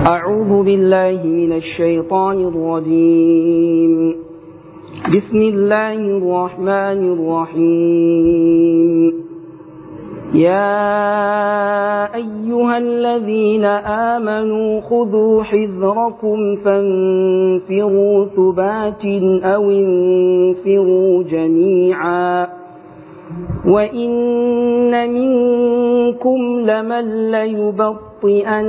أعوذ بالله من الشيطان الرجيم بسم الله الرحمن الرحيم يا أيها الذين آمنوا خذوا حذركم فانفروا ثبات أو انفروا جميعا وإن منكم لمن ليبطئن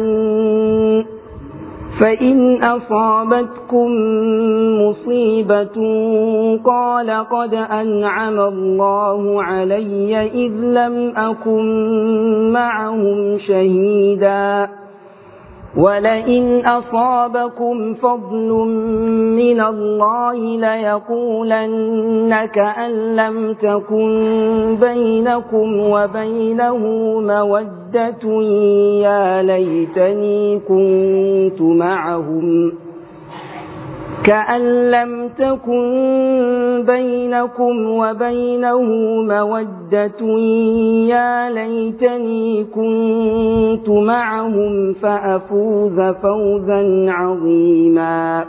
فإن أصابتكم مصيبة قال قد أنعم الله علي إذ لم أكن معهم شهيدا ولئن أصابكم فضل من الله ليقولن كأن لم تكن بينكم وبينه مودة يا ليتني كنت معهم كأن لم تكن بينكم وبينه مودة يا ليتني كنت معهم فأفوز فوزا عظيما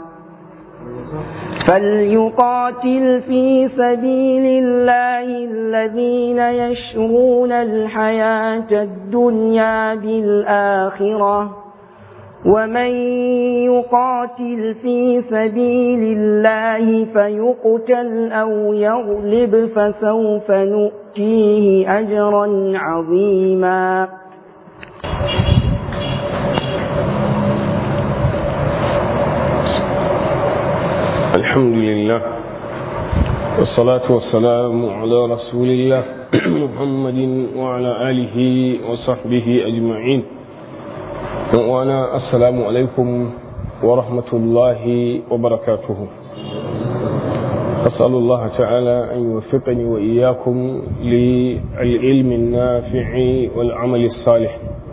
فليقاتل في سبيل الله الذين يشرون الحياة الدنيا بالآخرة ومن يقاتل في سبيل الله فيقتل أو يغلب فسوف نؤتيه أجرا عظيما الحمد لله والصلاة والسلام على رسول الله محمد وعلى آله وصحبه أجمعين وانا السلام عليكم ورحمة الله وبركاته أسأل الله تعالى أن يوفقني وإياكم للعلم النافع والعمل الصالح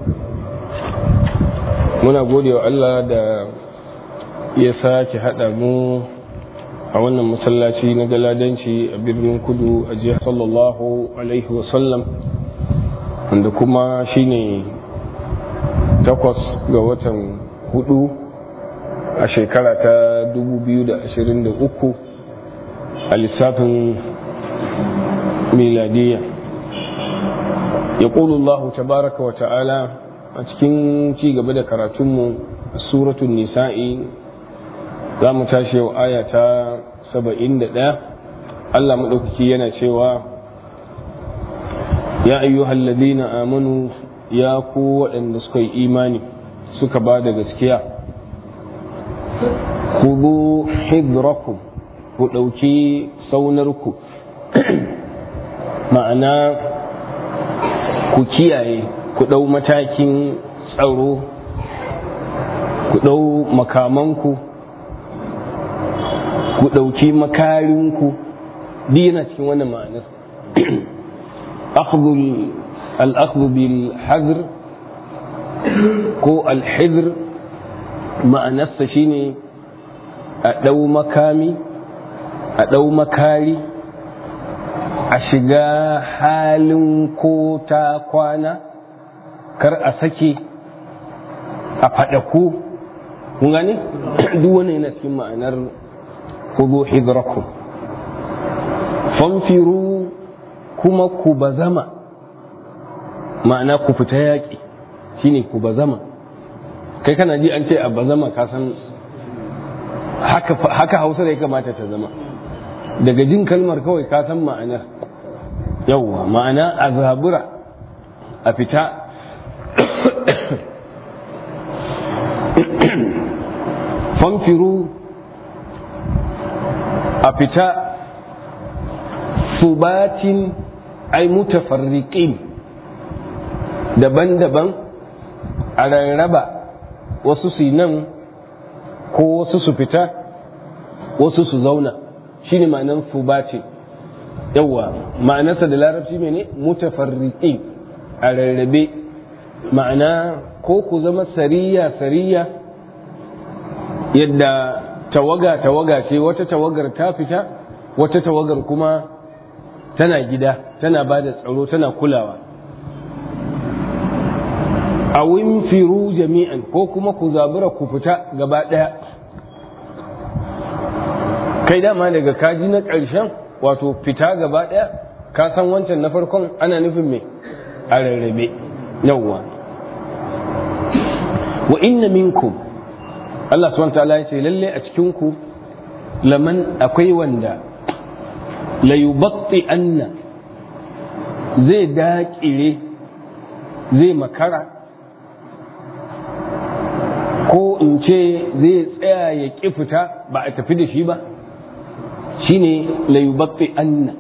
muna gode wa Allah da ya sake haɗa mu a wannan masallaci na galadanci a birnin kudu a jihar sallallahu alaihi wasallam wanda kuma shine takwas ga watan hudu a shekara ta 2023 a lissafin miladiya ya Allah tabaraka wa ta'ala a cikin ci gaba da karatunmu a suratun nisa'i za mu tashi yau aya ta 71 Allah maɗaukaki yana cewa ya ayyuhal ladina amanu ya ku waɗanda suka yi imani suka ba da gaskiya ku zo hidrakum ku ɗauki saunarku ma'ana ku kiyaye ku ɗau matakin tsaro ku ɗau makamanku ku ɗauki makarinku duk yana cikin wannan ma'anar al'akhdhu bil hadr ko al-hidr ma'anarsa shine a ɗau makami a ɗau makari a shiga halin ko ta kwana kar a sake a faɗaku kun gane duk wani yana cikin ma'anar kudu hidrakum fanfiru kuma ku bazama ma'ana ku fita yaƙi shine ku bazama kai kana ji an ce a bazama ka san haka hausa da ya kamata ta zama daga jin kalmar kawai ka san ma'anar yauwa ma'ana a zabura a fita fanfiru a fita subatin ai mutafarriqin daban-daban a rarraba wasu su nan ko wasu su fita wasu su zauna shine ma'anar subatin yawa ma'anarsa da larabci mene mutafarriqin a rarrabe ma'ana ko ku zama sariya sariya yadda tawaga tawaga ce wata tawagar ta fita wata tawagar kuma tana gida tana ba da tsaro tana kulawa a firu jami'an ko kuma ku zabura ku fita gaba ɗaya kai dama daga kaji na ƙarshen wato fita gaba ɗaya ka san wancan na farkon ana nufin me a rarrabe yawwa wa inna minkum Allah subhanahu ta'ala ya ce lalle a cikin ku laman akwai wanda la yubatti anna zai daƙire zai makara ko in ce zai tsaya ya ƙi fita ba a tafi da shi ba shine la yubatti anna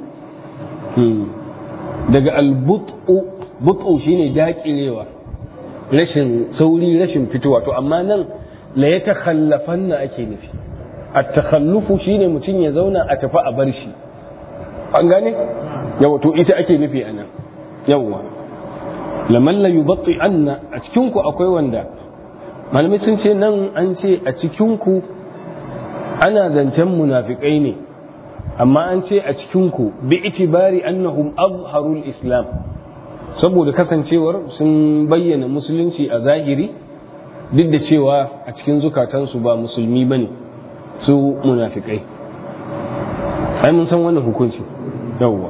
daga albut'u but'u shine daƙirewa rashin sauri rashin fitowa to amma nan la ya takhallafanna ake nufi at-takhallufu shine mutum ya zauna a tafi a bar shi an gane yawa to ita ake nufi anan yawa laman la yubatti anna a cikin ku akwai wanda malamai sun ce nan an ce a cikin ku ana zancen munafikai ne amma an ce a cikin ku bi itibari annahum azharul islam saboda kasancewar sun bayyana musulunci a zahiri duk da cewa a cikin zukatansu ba musulmi ba ne su munafikai ai mun san wannan hukunci yawwa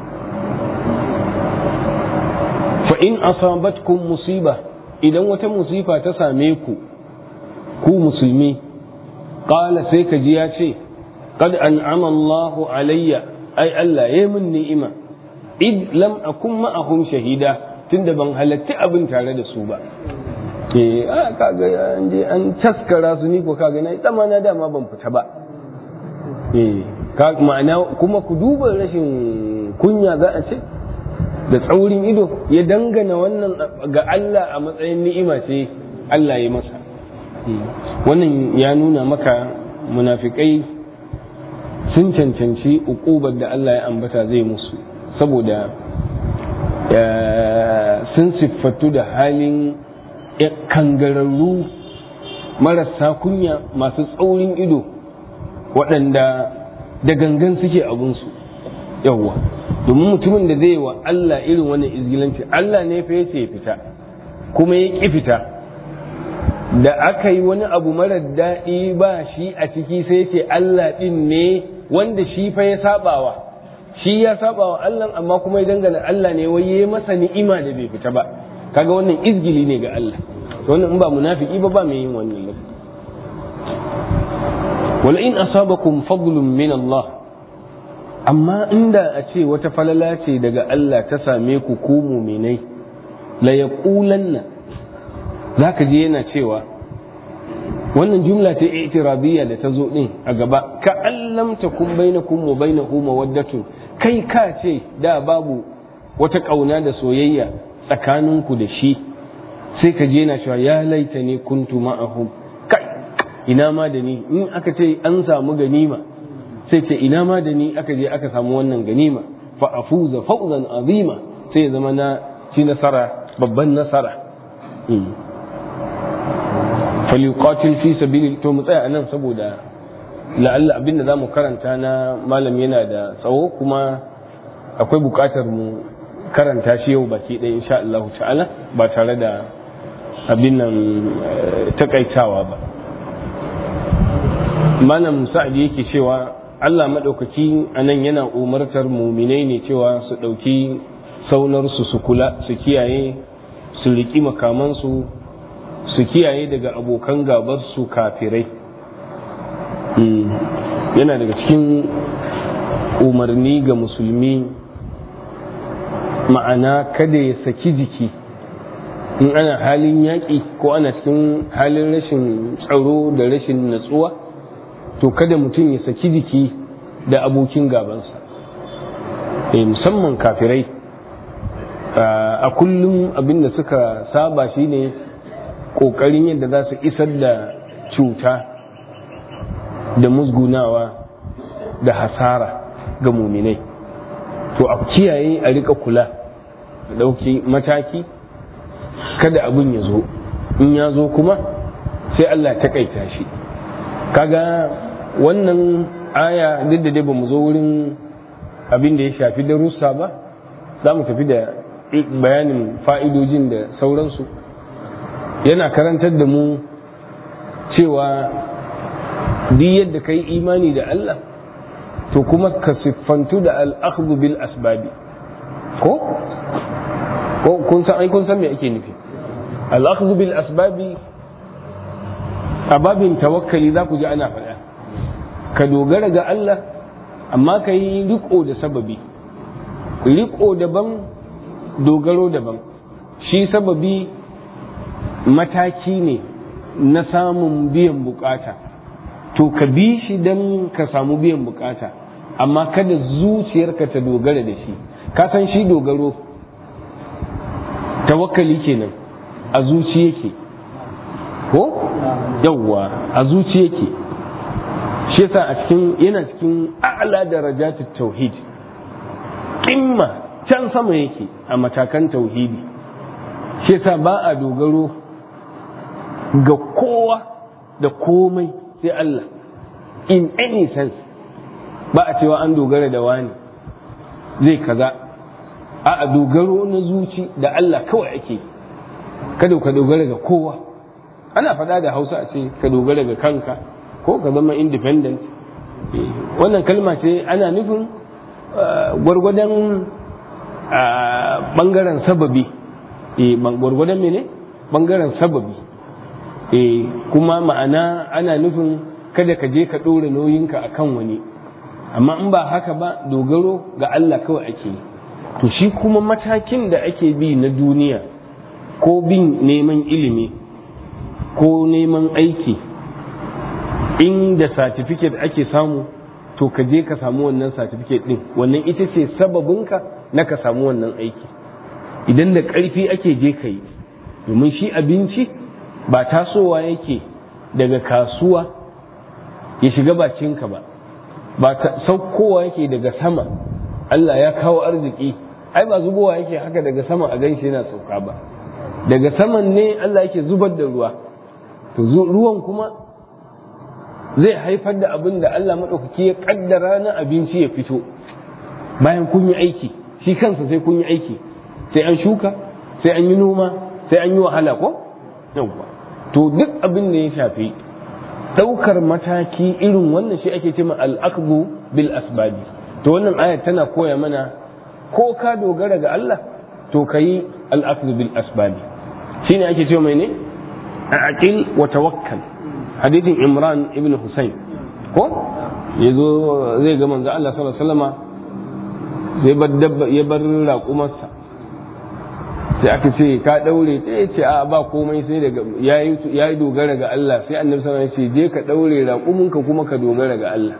fa in asabatkum musiba idan wata musifa ta same ku ku musulmi qala sai ka ji ya ce qad an'ama Allahu alayya ai Allah yayi min ni'ima id lam akun ma'ahum shahida tunda ban halatti abin tare da su ba eh a kaga an je an taskara su ni ko kaga na tsama na dama ban fita ba eh ka ma'ana kuma ku duba rashin kunya za a ce da tsaurin ido ya dangana wannan ga Allah a matsayin ni'ima ce Allah ya masa wannan ya nuna maka munafikai sun cancanci uƙubar da Allah ya ambata zai musu saboda sun siffatu da halin kangararru marasa kunya masu tsaurin ido waɗanda da gangan suke abinsu yawwa domin mutumin da zai wa Allah irin wannan izgilanci Allah ne fa yace ya fita kuma ya ƙi fita da aka yi wani abu marar daɗi ba shi a ciki sai ce Allah ɗin ne wanda shi fa ya sabawa shi ya saba wa Allah amma kuma ya dangana Allah ne wai yayi masa ni'ima da bai fita ba kaga wannan izgili ne ga Allah to wannan in ba munafiki ba ba mai yin wannan lafi wala in asabakum fadlun min Allah amma inda a ce wata falala ce daga Allah ta same ku ku muminai la yaqulanna zaka je yana cewa wannan jumla ta i'tirabiyya da ta zo din a gaba ka allam takum bainakum wa bainahu mawaddatun kai ka ce da babu wata kauna da soyayya tsakaninku da shi sai ka je yana cewa ya laita ne kuntu ma'ahum kai ina ma da ni in aka ce an samu ganima sai ce ina ma da ni aka je aka samu wannan ganima fa afuza fawzan azima sai ya zama na ci nasara babban nasara falyuqatil fi sabili to mu tsaya anan saboda la'alla abin da zamu karanta na malam yana da tsawo kuma akwai buƙatar mu karanta shi yau baki ɗaya insha Allah ta'ala ba tare da abin nan takaitawa ba malam sa'adi yake cewa Allah maɗaukaki a nan yana umartar muminai ne cewa su ɗauki saunarsu su kula su kiyaye su riƙi makamansu su kiyaye daga abokan gabarsu kafirai yana daga cikin umarni ga musulmi ma'ana kada ya saki jiki in ana halin yaƙi ko ana cikin halin rashin tsaro da rashin natsuwa to kada mutum ya saki jiki da abokin gabansa musamman kafirai a kullum abinda suka saba shine ƙoƙarin yadda za su isar da cuta da musgunawa da hasara ga muminai to a kiyaye a rika kula da ɗauki mataki kada abin ya zo in ya zo kuma sai Allah ta kaita shi kaga wannan aya duk da dai ba mu zo wurin abin da ya shafi darussa ba za mu tafi da bayanin fa'idojin da sauransu yana karantar da mu cewa duk yadda ka yi imani da Allah to kuma ka siffantu da al'akhdhu bil asbabi ko ko kun san ai kun san me ake nufi al'akhdhu bil asbabi a babin tawakkali za ku ji ana faɗa ka dogara ga Allah amma ka yi riko da sababi riko daban dogaro daban shi sababi mataki ne na samun biyan bukata to ka bi shi don ka samu biyan bukata amma kada zuciyarka ta dogara da shi ka san shi dogaro tawakkali kenan a zuci yake ko yawwa a zuci yake shi yasa a cikin yana cikin a'la darajatut tauhid kimma can sama yake a matakan tauhidi shi yasa ba a dogaro ga kowa da komai sai Allah in any sense ba a cewa an dogara da wani zai kaza a dogaro na zuci da Allah kawai ake kada ka dogara ga kowa ana faɗa da hausa a ce ka dogara ga kanka ko ka zama independent wannan kalma ce ana nufin gwargwadon bangaren sababi gwargwadon mene bangaren sababi kuma ma'ana ana nufin kada ka je ka ɗora nauyinka a kan wani amma in ba haka ba dogaro ga Allah kawai ake yi to shi kuma matakin da ake bi na duniya ko bin neman ilimi ko neman aiki inda satifiket ake samu to ka je ka samu wannan satifiket din wannan ita ce sababinka na ka samu wannan aiki idan da ƙarfi ake je ka yi domin shi abinci ba tasowa yake daga kasuwa ya shiga bakinka ba ba saukowa yake daga sama Allah ya kawo arziki ai ba zubowa yake haka daga sama a ganshi yana sauka ba daga saman ne Allah yake zubar da ruwa to ruwan kuma zai haifar da abin da Allah maɗaukaki ya ƙaddara na abinci ya fito bayan kun yi aiki shi kansa sai kun yi aiki sai an shuka sai an yi noma sai an yi wahala ko yawwa to duk abin da ya shafi ɗaukar mataki irin wannan shi ake cewa al'aqbu bil asbabi to wannan ayat tana koya mana ko ka dogara ga Allah to kayi al'aqbu bil asbabi shine ake cewa mai ne aqil wa tawakkal hadithin imran ibn husayn ko yazo zai ga manzo Allah sallallahu alaihi wasallama zai bar dabba ya bar raƙumarsa sai aka ce ka daure ta ya ce a ba komai sai daga ya yi dogara ga Allah sai annabi sallallahu alaihi wasallam ya ce je ka daure raƙuminka kuma ka dogara ga Allah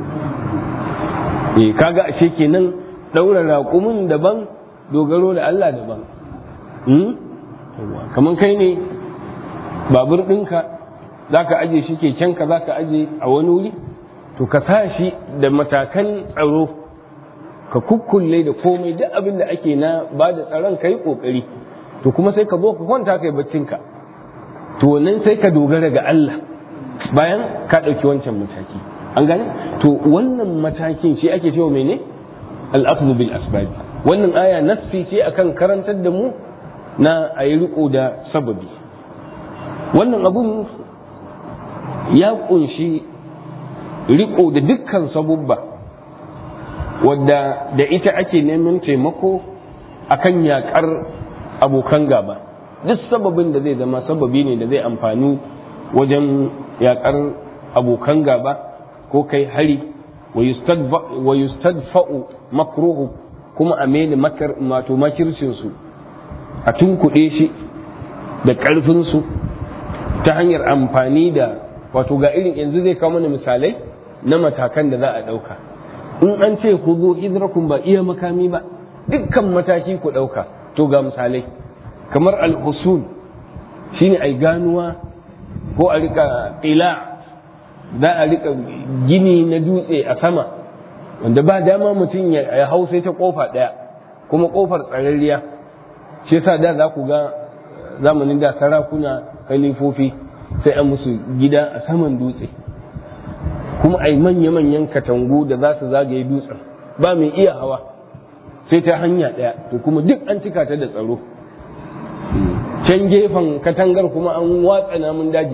eh kaga ashe kenan daura raƙumin daban dogaro da Allah daban hmm kaman kai ne babur ɗinka za ka aje shi kekenka za ka aje a wani wuri to ka sa shi da matakan tsaro ka kukkulle da komai duk abin da ake na ba da tsaron ka yi ƙoƙari to kuma sai ka zo ka kwanta ka yi baccinka to nan sai ka dogara ga Allah bayan ka ɗauki wancan mataki an gane to wannan matakin shi ake cewa mene al-akhdhu bil asbab wannan aya nassi ce akan karantar da mu na ayi riko da sababi wannan abun ya kunshi riko da dukkan sabubba wadda da ita ake neman taimako akan yakar abokan gaba duk sababin da zai zama sababi ne da zai amfani wajen yakar abokan gaba ko kai hari wa yustadfa'u makruhu kuma a mene mato makircinsu a tunkuɗe shi da ƙarfinsu ta hanyar amfani da wato ga irin yanzu zai kawo mana misalai na matakan da za a ɗauka in an ce ku zo hidrakum ba iya makami ba dukkan mataki ku ɗauka to ga misalai kamar al-husul shine ai ganuwa ko a rika ƙila za a rika gini na dutse a sama wanda ba dama mutum ya hau sai ta kofa ɗaya kuma kofar tsararriya shi yasa da za ku ga zamanin da sarakuna kalifofi sai an musu gida a saman dutse kuma ai manya-manyan katangu da za su zagaye dutsen ba mai iya hawa sai ta hanya ɗaya to kuma duk an cika ta da tsaro can gefen katangar kuma an watsa namun daji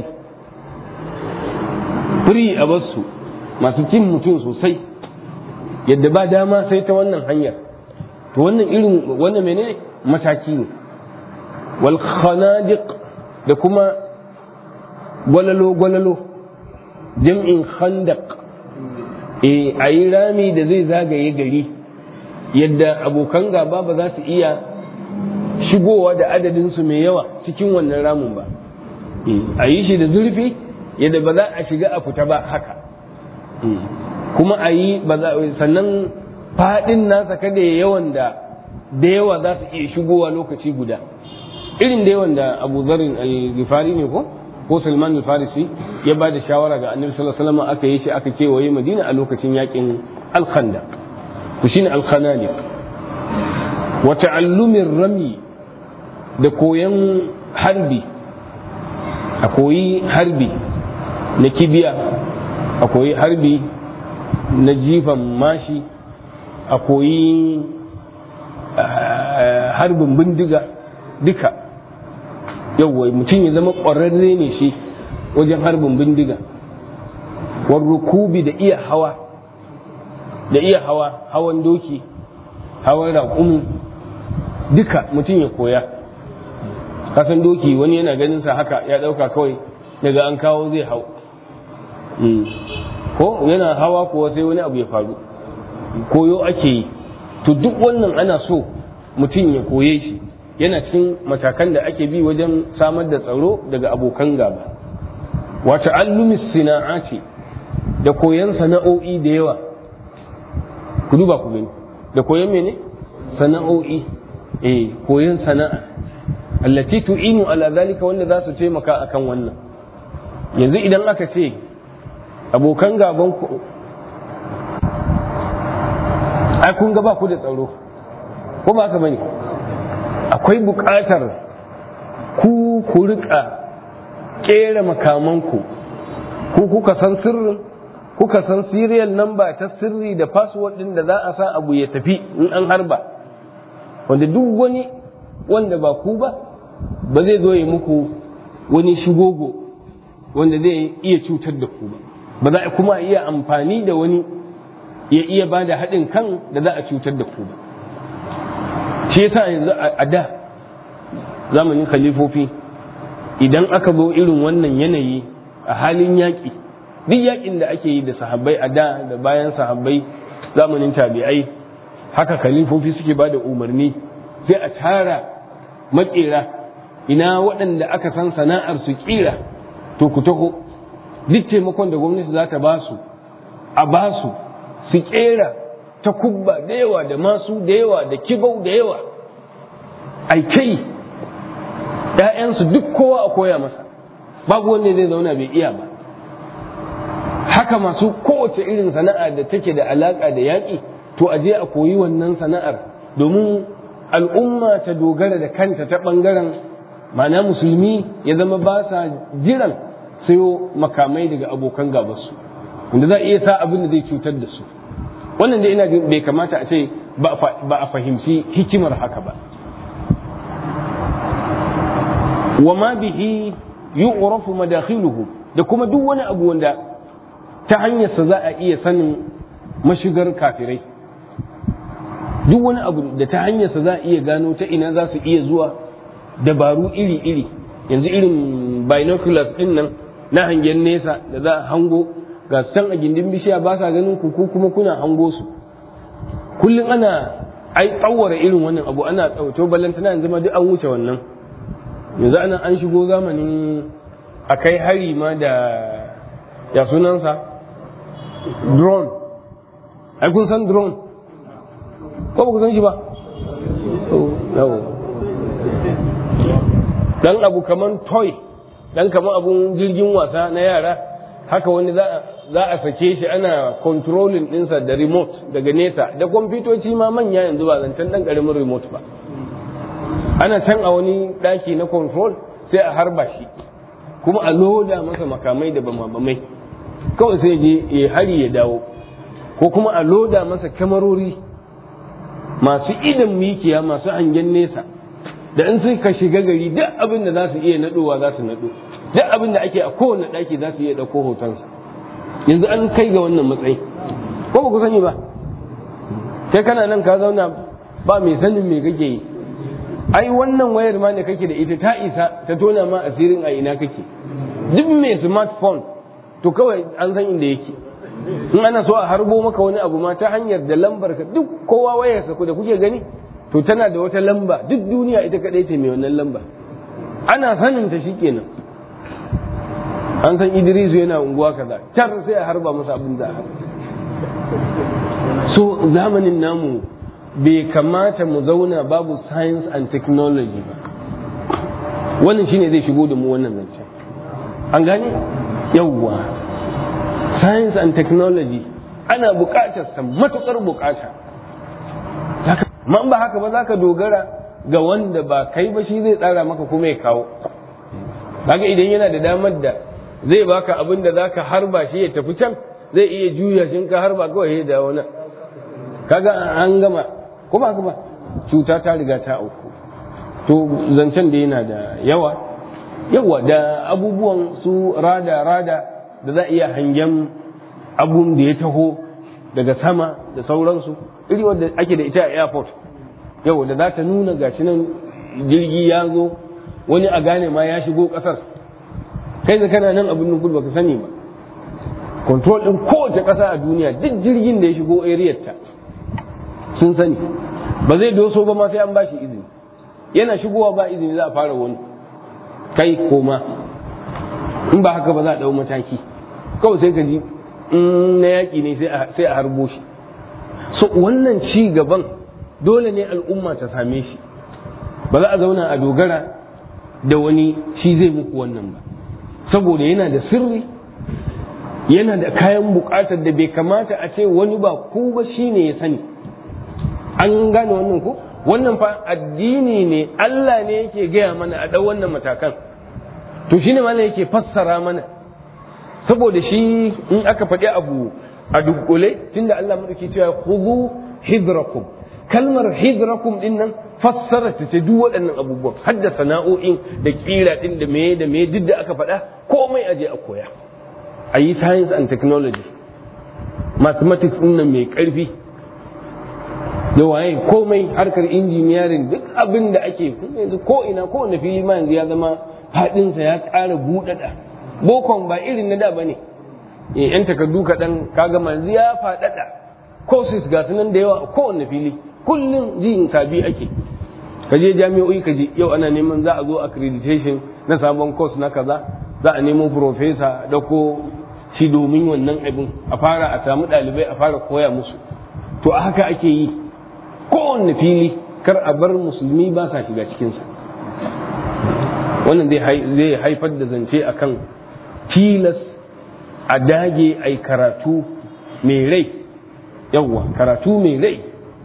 firi a basu masu cin mutum sosai yadda ba dama sai ta wannan hanyar to wannan irin wannan menene mataki ne wal khanadiq da kuma gwalalo gwalalo jam'in khandaq eh ayi rami da zai zagaye gari yadda abokan gaba ba za su iya shigowa da adadin su mai yawa cikin wannan ramin ba a yi shi da zurfi yadda ba za a shiga a fita ba haka kuma a yi sannan faɗin nasa kada ya yawan da da yawa za su iya shigowa lokaci guda irin da yawan da abu zarin al-gifari ne ko ko salman al-farisi ya ba da shawara ga annabi sallallahu alaihi wasallam aka yi shi aka kewaye madina a lokacin yakin al-khanda ku shine al-khanani wa ta'allumin rami da koyan harbi a koyi harbi na kibiya a koyi harbi na jifan mashi a koyi harbin bindiga duka yauwa mutum ya zama ƙwararre ne shi wajen harbin bindiga warrukubi da iya hawa da iya hawa hawan doki hawan raƙumi duka mutum ya koya kasan doki wani yana ganin sa haka ya ɗauka kawai daga an kawo zai hau ko yana hawa kuwa sai wani abu ya faru koyo ake yi to duk wannan ana so mutum ya koye shi yana cikin matakan da ake bi wajen samar da tsaro daga abokan gaba wata allumis sina'a ce da koyon sana'o'i da yawa ku duba ku gani da koyon mene sana'o'i eh koyon sana'a allati tu'inu ala zalika wanda za su taimaka akan wannan yanzu idan aka ce abokan gaban ku ai kun ga ba ku da tsaro ko ba ka bane akwai buƙatar ku ku rika kera makamanku ku kuka san sirrin kuka san serial number ta sirri da password din da za a sa abu ya tafi in an harba wanda duk wani wanda ba ku ba ba zai zo ya muku wani shigogo wanda zai iya cutar da ku ba ba za a kuma iya amfani da wani ya iya ba da haɗin kan da za a cutar da ku ba shi yasa yanzu a da zamanin khalifofi idan aka zo irin wannan yanayi a halin yaƙi duk yaƙin da ake yi da sahabbai a da da bayan sahabbai zamanin tabi'ai haka khalifofi suke ba da umarni sai a tara makera ina waɗanda aka san sana'ar su kira to ku taho duk taimakon da gwamnati za ta ba su a ba su su kera ta kubba da yawa da masu da yawa da kibau da yawa aikai ‘ya'yansu duk kowa a koya masa babu wanda zai zauna bai iya ba haka masu kowace irin sana'a da take da alaƙa da yaƙi to a je a koyi wannan sana'ar domin al'umma ta dogara da kanta ta ɓangaren mana musulmi ya zama ba sa jiran sayo makamai daga abokan gabansu wanda za a iya sa abin da zai cutar da su wannan da ina bai kamata a ce ba a fahimci hikimar haka ba wa ma bihi yu'rafu madakhiluhu da kuma duk wani abu wanda ta hanyarsa za a iya sanin mashigar kafirai duk wani abu da ta hanyarsa za a iya gano ta ina za su iya zuwa dabaru iri-iri yanzu irin binoculars din nan na hangen nesa da za a hango ga can a gindin bishiya ba sa ganin ku kuma kuna hango su kullum ana ai tsawara irin wannan abu ana tsawato ballantana yanzu ma duk an wuce wannan yanzu ana an shigo zamanin a kai hari ma da ya sunansa drone ai kun san drone ko ba ku san shi ba dan abu kaman toy dan kaman abun jirgin wasa na yara haka wani za a sake shi ana controlling dinsa da remote daga nesa da kwamfutoci ma manya yanzu ba zancen dan karamin remote ba ana can a wani daki na control sai a harba shi kuma a loda masa makamai da bamabamai kawai sai je ya hari ya dawo ko kuma a loda masa kamarori masu idan mikiya masu hangen nesa da in suka shiga gari duk abin da za su iya naɗowa za su naɗo duk abin da ake a kowane ɗaki za su iya ɗauko hotonsa yanzu an kai ga wannan matsayi ko ba ku sani ba kai kana nan ka zauna ba mai sanin me kake yi ai wannan wayar ma da kake da ita ta isa ta tona ma asirin a ina kake duk mai smartphone to kawai an san inda yake in ana so a harbo maka wani abu ma ta hanyar da lambar ka duk kowa wayarsa ku da kuke gani to tana da wata lamba duk duniya ita kadai ce mai wannan lamba ana sanin ta shikenan an san Idrisu yana unguwa kaza tar sai a harba masa abin da so zamanin namu bai kamata mu zauna babu science and technology ba wannan shine zai shigo da mu wannan zancen an gane yawwa science and technology ana buƙatar sa matuƙar buƙata man ba haka ba za ka dogara ga wanda ba kai ba shi zai tsara maka kuma ya kawo kaga idan yana da damar da zai baka abin da za ka harba shi ya tafi can zai iya juya shi ka harba kawai ya dawo nan kaga an gama ko ba ba cuta ta riga ta auku to zancen da yana da yawa yawa da abubuwan su rada rada da za a iya hangen abun da ya taho daga sama da sauransu iri wanda ake da ita a airport yau da za ta nuna gashi nan jirgi ya zo wani a gane ma ya shigo kasar kai da kana nan abin nukul baka sani ba control din kowace kasa a duniya duk jirgin da ya shigo area ta sun sani ba zai doso ba ma sai an bashi izini yana shigowa ba izini za a fara wani kai koma in ba haka ba za a dau mataki kawai sai ka ji in na yaƙi ne sai a harbo shi so wannan ci gaban dole ne al'umma ta same shi ba za a zauna a dogara da wani shi zai muku wannan ba saboda yana da sirri yana da kayan bukatar da bai kamata a ce wani ba ku ba shi ne ya sani an gane wannan ku wannan fa addini ne Allah ne yake gaya mana a ɗau wannan matakan to shine mana yake fassara mana saboda shi in aka faɗi abu a dukkule tunda Allah madauki cewa khudhu hidrakum kalmar hidrakum din nan fassara ta ce duk waɗannan abubuwan har da sana'o'in da kira din da meye da meye duk da aka faɗa komai aje a koya a yi science and technology mathematics din nan mai ƙarfi da waye komai harkar engineering duk abin da ake yanzu ko ina ko wanda fili ma yanzu ya zama haɗinsa ya ƙara buɗaɗa bokon ba irin na da ba ne yan takardu kaɗan kaga manzu ya faɗaɗa courses ga nan da yawa a kowanne fili kullum jin sabi ake ka je jami'o'i ka je yau ana neman za a zo accreditation na sabon course na kaza za a nemo professor da ko shi domin wannan abin a fara a samu ɗalibai a fara koya musu to a haka ake yi kowanne fili kar a bar musulmi ba sa shiga cikinsa wannan zai haifar da zance akan tilas a dage a karatu mai rai yawwa karatu mai rai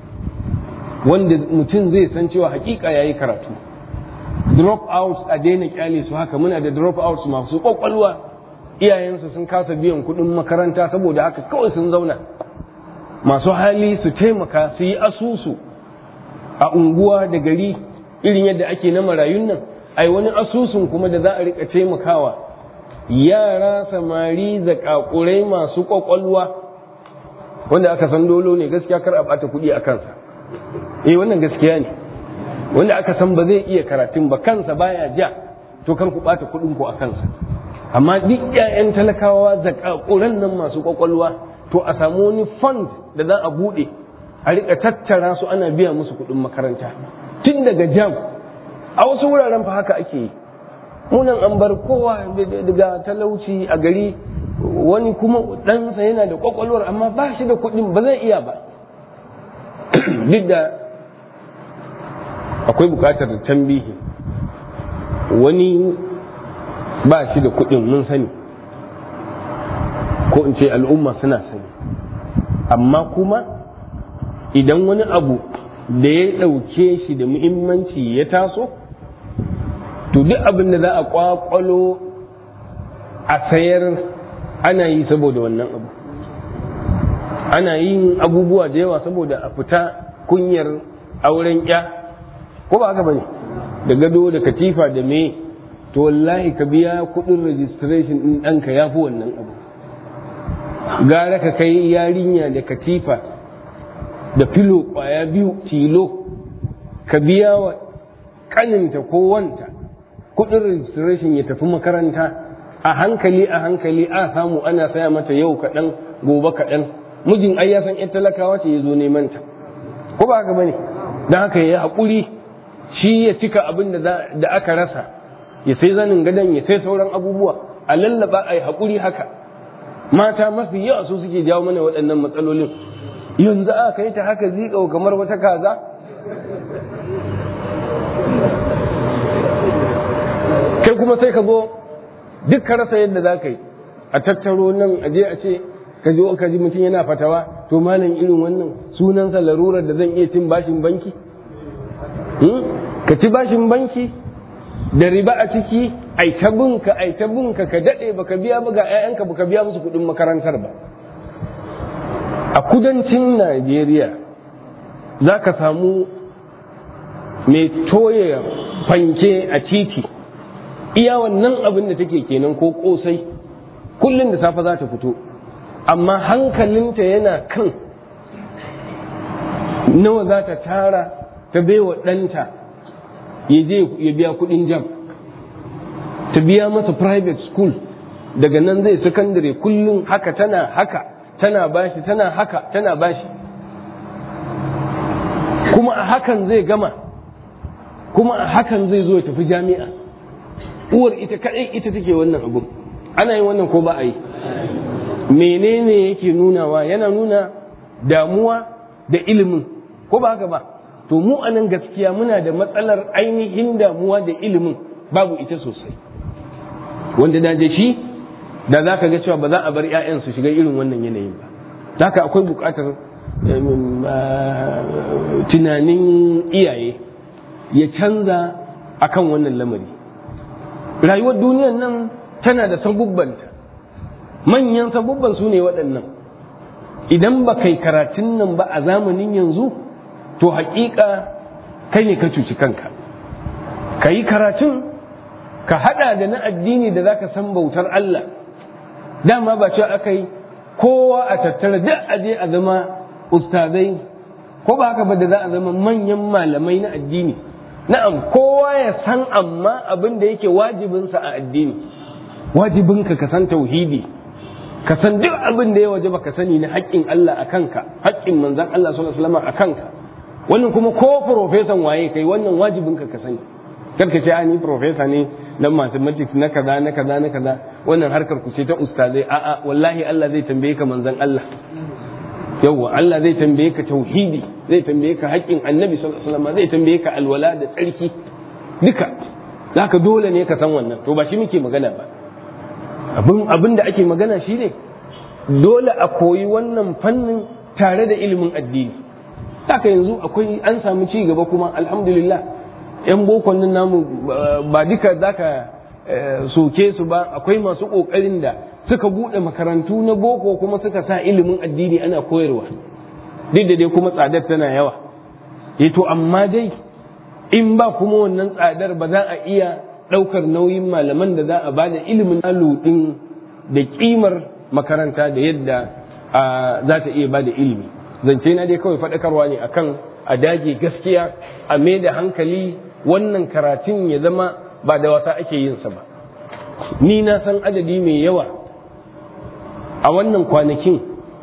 wanda mutum zai san cewa hakika ya yi karatu drop out a daina kyale su haka muna da drop out masu kwakwalwa iyayensu sun kasa biyan kuɗin makaranta saboda haka kawai sun zauna masu hali su taimaka su yi asusu a unguwa da gari irin yadda ake na marayun nan ai wani asusun kuma da za a rika taimakawa yara samari zakakurai masu kwakwalwa wanda aka san dolo ne gaskiya kar a bata kuɗi a kansa eh wannan gaskiya ne wanda aka san ba zai iya karatun ba kansa baya ja to kar ku bata kuɗin ku a kansa amma duk ƴaƴan talakawa zakakuran nan masu kwakwalwa to a samu wani fund da za a buɗe a rika tattara su ana biya musu kuɗin makaranta tun daga jam a wasu wuraren fa haka ake yi munan an bar kowa daga talauci a gari wani kuma ɗansa yana da kwakwalwar amma ba shi da kuɗin ba zai iya ba duk da akwai buƙatar tambihi wani ba shi da kuɗin mun sani ko in ce al'umma suna sani amma kuma idan wani abu da ya ɗauke shi da muhimmanci ya taso to duk abin da za a kwakwalo a sayar ana yi saboda wannan abu ana yin abubuwa da yawa saboda a fita kunyar auren ya ko ba haka bane da gado da katifa da me to wallahi ka biya kudin registration din ɗanka ya fi wannan abu gara ka kai yarinya da katifa da filo kwaya biyu tilo ka biya wa kaninta ko wanta kudin registration ya tafi makaranta a hankali a hankali a samu ana saya mata yau kaɗan gobe kaɗan mijin ai ya san yan talakawa ce ya zo neman ta ko ba haka bane don haka ya haƙuri shi ya cika abin da aka rasa ya sai zanin gadon ya sai sauran abubuwa a lallaba a yi haƙuri haka mata mafi yawa su suke jawo mana waɗannan matsalolin yanzu aka yi ta haka zikau kamar wata kaza kai kuma sai ka zo duk ka rasa yadda za ka yi a tattaro nan a je a ce ka ji ka ji mutum yana fatawa to malam irin wannan sunansa larurar da zan iya cin bashin banki ka ci bashin banki da riba a ciki ai ta binka ai ta binka ka daɗe baka biya ba ga 'ya'yanka baka biya musu kuɗin makarantar ba a kudancin najeriya za ka samu mai toye fanke a titi iya wannan abin da take kenan ko kosai kullum da safe za ta fito amma hankalinta yana kan nawa za ta tara ta baiwa ɗanta ya je ya biya kuɗin jam ta biya masa private school daga nan zai sakandare kullum haka tana haka tana bashi tana haka tana bashi kuma a hakan zai gama kuma a hakan zai zo ya tafi jami'a uwar ita kaɗai ita take wannan abun ana yin wannan ko ba a yi menene yake nunawa yana nuna damuwa da ilimin ko ba haka ba to mu a nan gaskiya muna da matsalar ainihin damuwa da ilimin babu ita sosai wanda da shi da za ka ga cewa ba za a bar 'ya'yan su shiga irin wannan yanayin ba haka akwai buƙatar tunanin iyaye ya canza akan wannan lamari rayuwar duniyar nan tana da sabubbanta manyan sabubban su ne waɗannan idan ba kai karatun nan ba a zamanin yanzu to haƙiƙa kai ne ka cuci kanka ka yi karatun ka haɗa da na addini da za ka san bautar Allah dama ba cewa aka yi kowa a tattara duk aje a zama ustazai ko ba haka ba da za a zama manyan malamai na addini na'am kowa ya san amma abin da yake wajibinsa a addini wajibinka ka san tauhidi ka san duk abin da ya waje ka sani na haƙƙin Allah a kanka haƙƙin manzan Allah sallallahu alaihi wasallam a kanka wannan kuma ko profesan waye kai wannan wajibinka ka sani kar ka ce a ni profesa ne na mathematics na kaza na kaza na kaza wannan harkar ku ce ta ustazai a'a wallahi Allah zai tambaye ka manzan Allah yawwa Allah zai tambaye ka tauhidi zai tambaye ka haƙƙin annabi sallallahu alaihi wasallam zai tambaye ka alwala da tsarki duka zaka dole ne ka san wannan to ba shi muke magana ba abin abin da ake magana shi ne dole a koyi wannan fannin tare da ilimin addini haka yanzu akwai an samu ci gaba kuma alhamdulillah yan bokon nan namu ba duka zaka soke su ba akwai masu kokarin da suka bude makarantu na boko kuma suka sa ilimin addini ana koyarwa duk da dai kuma tsadar tana yawa to amma dai in ba kuma wannan tsadar ba za a iya ɗaukar nauyin malaman da za a ba da ilimin aludin da kimar makaranta da yadda za ta iya ba da ilimi zance na dai kawai faɗakarwa ne akan a dage gaskiya a mai da hankali wannan karatun ya zama ba da wasa ake yin sa ba ni na san adadi mai yawa a wannan kwanakin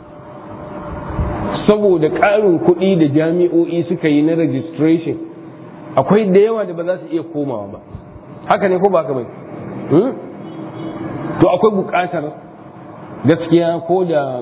saboda ƙarin kuɗi da jami'o'i suka yi na registration akwai da yawa da ba za su iya komawa ba haka ne ko ba haka bai to akwai buƙatar gaskiya ko da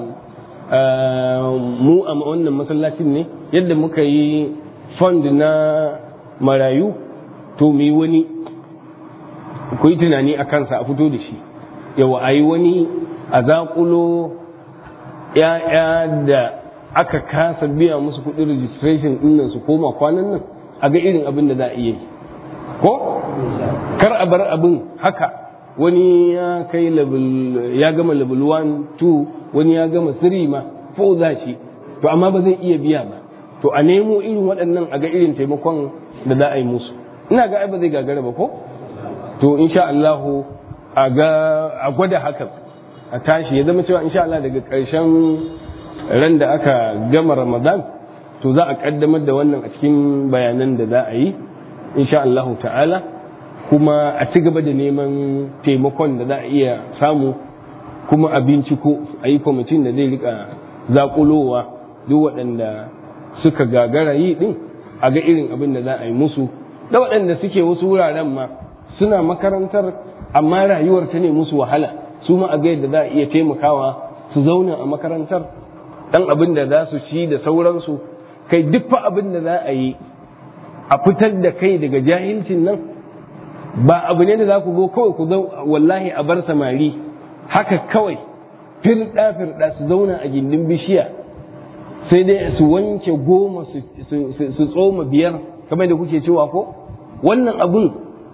mu a wannan masallacin ne yadda muka yi fund na marayu to mu yi wani ku yi tunani a kansa a fito da shi yawa a yi wani a zaƙulo ‘ya'ya da aka kasa biya musu kuɗin registration ɗinnan su koma kwanan nan a ga irin abin da za a iya yi ko kar a bar abin haka wani ya kai level ya gama level 1 2 wani ya gama 3 ma fo za shi to amma ba zai iya biya ba to a nemo irin waɗannan a ga irin taimakon da za a yi musu ina ga ai ba zai gagara ba ko to insha Allah a ga a gwada hakan a tashi ya zama cewa insha Allah daga ƙarshen ran da aka gama Ramadan to za a kaddamar da wannan a cikin bayanan da za a yi insha Allah ta'ala kuma a ci gaba da neman taimakon da za a iya samu kuma a binciko a yi kwamitin da zai rika zakulowa duk waɗanda suka gagara yi ɗin a ga irin abin da za a yi musu da waɗanda suke wasu wuraren ma suna makarantar amma rayuwar ta ne musu wahala su ma a ga yadda za a iya taimakawa su zauna a makarantar ɗan abin da za su ci da sauransu kai duk fa abin da za a yi a fitar da kai daga jahilcin nan ba abu ne da za ku zo kawai ku zo wallahi a bar samari haka kawai firɗa firɗa su zauna a gindin bishiya sai dai su wanke goma su tsoma biyar kamar da kuke cewa ko wannan abun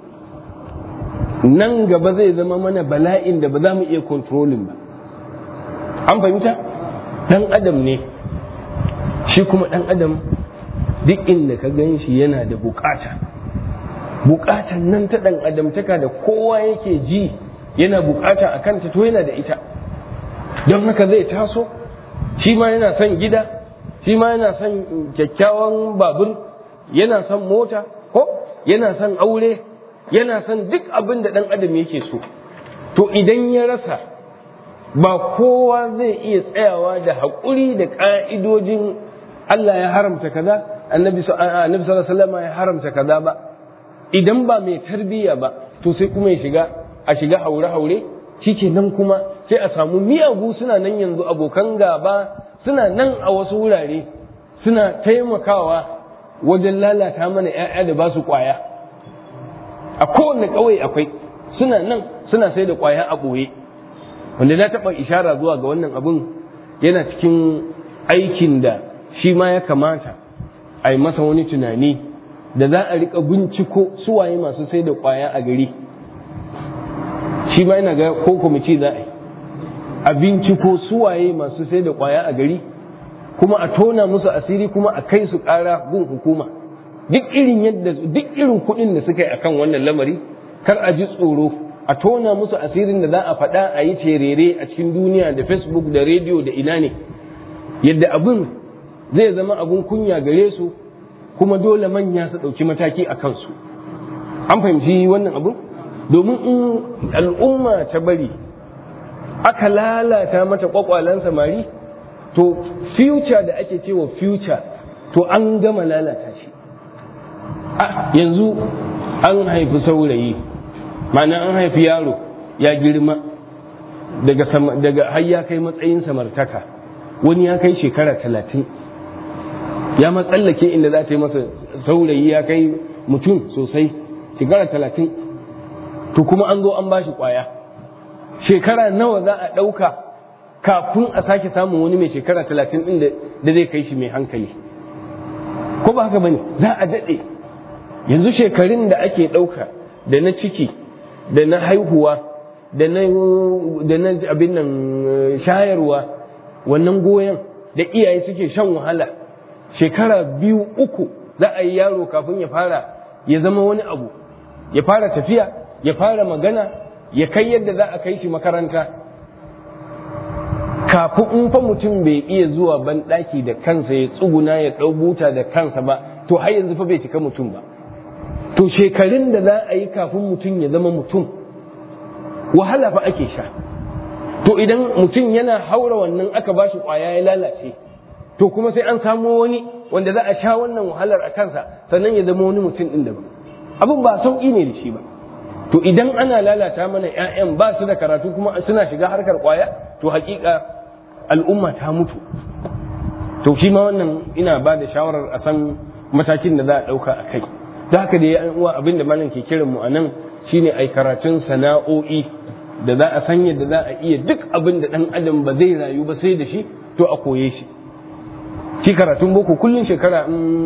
nan gaba zai zama mana bala'in da ba za mu iya kontrolin ba an fahimta ɗan adam ne shi kuma ɗan adam duk inda ka gan shi yana da bukata bukatan nan ta ɗan adamtaka da kowa yake ji yana bukata a kanta to yana da ita don haka zai taso shi ma yana son gida shi ma yana son kyakkyawan babur yana son mota ko yana son aure yana son duk abin da ɗan adam yake so to idan ya rasa ba kowa zai iya tsayawa da haƙuri da ƙa'idojin Allah ya haramta kaza annabi sallallahu alaihi wasallam ya haramta kaza ba idan ba mai tarbiyya ba to sai kuma ya shiga a shiga haure-haure nan kuma sai a samu miyagu suna nan yanzu abokan gaba suna nan a wasu wurare suna taimakawa wajen lalata mana 'ya'ya da ba su kwaya a kowane ƙauye akwai suna nan suna sai da kwaya a ɓoye wanda na taɓa ishara zuwa ga wannan abun yana cikin aikin da shi ma ya kamata a yi masa wani tunani da za a riƙa binciko suwaye masu sai da kwaya a gari shi ma yana ga ko kwamiti za a yi a binciko suwaye masu sai da kwaya a gari kuma a tona musu asiri kuma a kai su ƙara gun hukuma duk irin yadda duk irin kuɗin da suka yi akan wannan lamari kar a ji tsoro a tona musu asirin da za a faɗa a yi terere a cikin duniya da facebook da rediyo da ina ne yadda abin zai zama abin kunya gare su kuma dole manya su ɗauki mataki a kansu an fahimci wannan abin domin in al'umma ta bari aka lalata mata kwakwalen samari to future da ake cewa future to an gama lalata shi yanzu an haifi saurayi ma'ana an haifi yaro ya girma daga daga har ya kai matsayin samartaka wani ya kai shekara talatin ya matsallake inda za ta yi masa saurayi ya kai mutum sosai shekara talatin to kuma an zo an ba shi kwaya shekara nawa za a ɗauka kafin a sake samun wani mai shekara talatin ɗin da zai kai shi mai hankali ko ba haka bane za a daɗe yanzu shekarun da ake ɗauka da na ciki da na haihuwa da na abin nan shayarwa wannan goyon da iyaye suke shan wahala shekara biyu uku za a yi yaro kafin ya fara ya zama wani abu ya fara tafiya ya fara magana ya kai yadda za a kai shi makaranta kafin in fa mutum bai iya zuwa banɗaki da kansa ya tsuguna ya ɗau buta da kansa ba to har yanzu fa bai cika mutum ba to shekarun da za a yi kafin mutum ya zama mutum wahala fa ake sha to idan mutum yana haura wannan aka ba shi ƙwaya ya lalace to kuma sai an samo wani wanda za a sha wannan wahalar a kansa sannan ya zama wani mutum ɗin daban abin ba sauƙi ne da shi ba to idan ana lalata mana 'ya'yan ba su da karatu kuma suna shiga harkar ƙwaya to hakika al'umma ta mutu to shi ma wannan ina ba da shawarar a san matakin da za a ɗauka a kai da haka da ya uwa abin da malam ke kiran mu a nan shine ai karatun sana'o'i da za a san yadda za a iya duk abin da ɗan adam ba zai rayu ba sai da shi to a koye shi shi karatun boko kullum shekara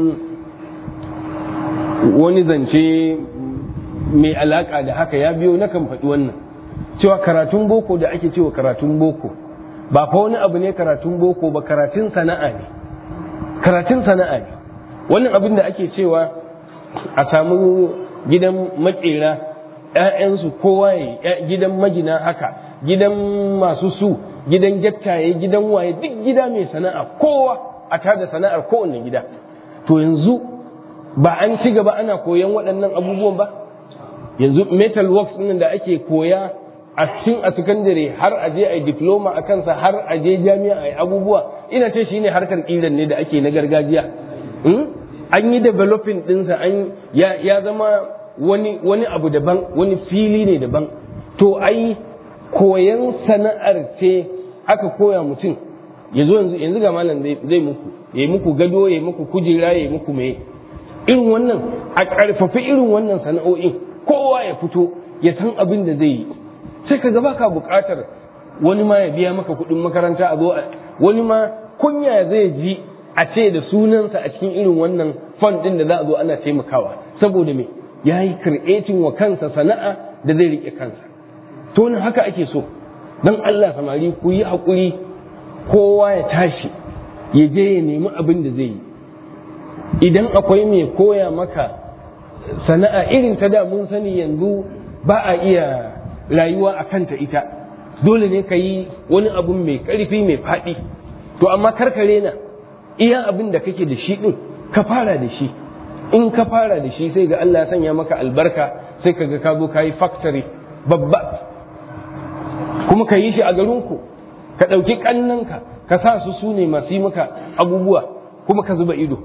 wani zance mai alaka da haka ya biyo na kan faɗi wannan cewa karatun boko da ake cewa karatun boko ba fa wani abu ne karatun boko ba karatun sana'a ne karatun sana'a ne wannan abin da ake cewa a samu gidan makera ‘ya'yansu kowa ya gidan magina haka gidan masu su gidan gyattaye gidan waye duk gida mai sana'a kowa a tada sana'ar kowanne gida to yanzu ba an ci gaba ana koyan waɗannan abubuwan ba yanzu metal works ɗin da ake koya a cikin a sakandare har a je a yi diploma a kansa har a je jami'a a yi abubuwa ina ce shine harkar ƙiran ne da ake na gargajiya an yi developing ɗinsa an ya zama wani wani abu daban wani fili ne daban to ai koyan sana'ar ce aka koya mutum ya zo yanzu yanzu ga malam zai muku ya yi muku gado ya yi muku kujera ya yi muku mai irin wannan a ƙarfafi irin wannan sana'o'in kowa ya fito ya san abin da zai yi sai ka gaba ka buƙatar wani ma ya biya maka kuɗin makaranta a zo wani ma kunya zai ji a ce da sunansa a cikin irin wannan fund ɗin da za a zo ana taimakawa saboda me ya yi creating wa kansa sana'a da zai riƙe kansa to haka ake so don Allah samari ku yi haƙuri kowa ya tashi ya je ya nemi abin da zai yi idan akwai mai koya maka sana'a irin ta da mun sani yanzu ba a iya rayuwa a kanta ita dole ne ka yi wani abun mai ƙarfi mai faɗi to amma karkare na iya abin da kake da shi ɗin ka fara da shi in ka fara da shi sai ga Allah ya sanya maka albarka sai ka ga ka zo ka yi factory babba kuma ka yi shi a garinku ka ɗauki ƙannanka ka sa su su ne masu yi maka abubuwa kuma ka zuba ido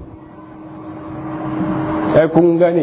ya kun gane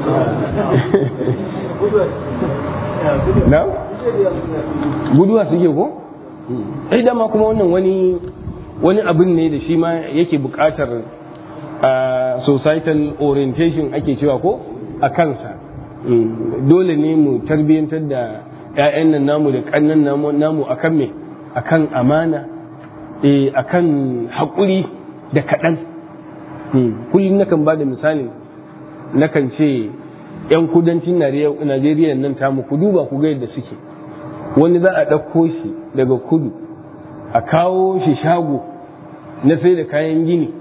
na guduwa suke ko ai dama kuma wannan wani wani abin ne da shi ma yake buƙatar societal orientation ake cewa ko a kansa dole ne mu tarbiyyantar da 'ya'yan nan namu da ƙannan namu akan me akan amana akan haƙuri da kaɗan kullum nakan ba da misali nakan ce 'yan kudancin najeriya nan tamu ku duba ku ga yadda suke wani za a ɗauko shi daga kudu a kawo shi shago na sai da kayan gini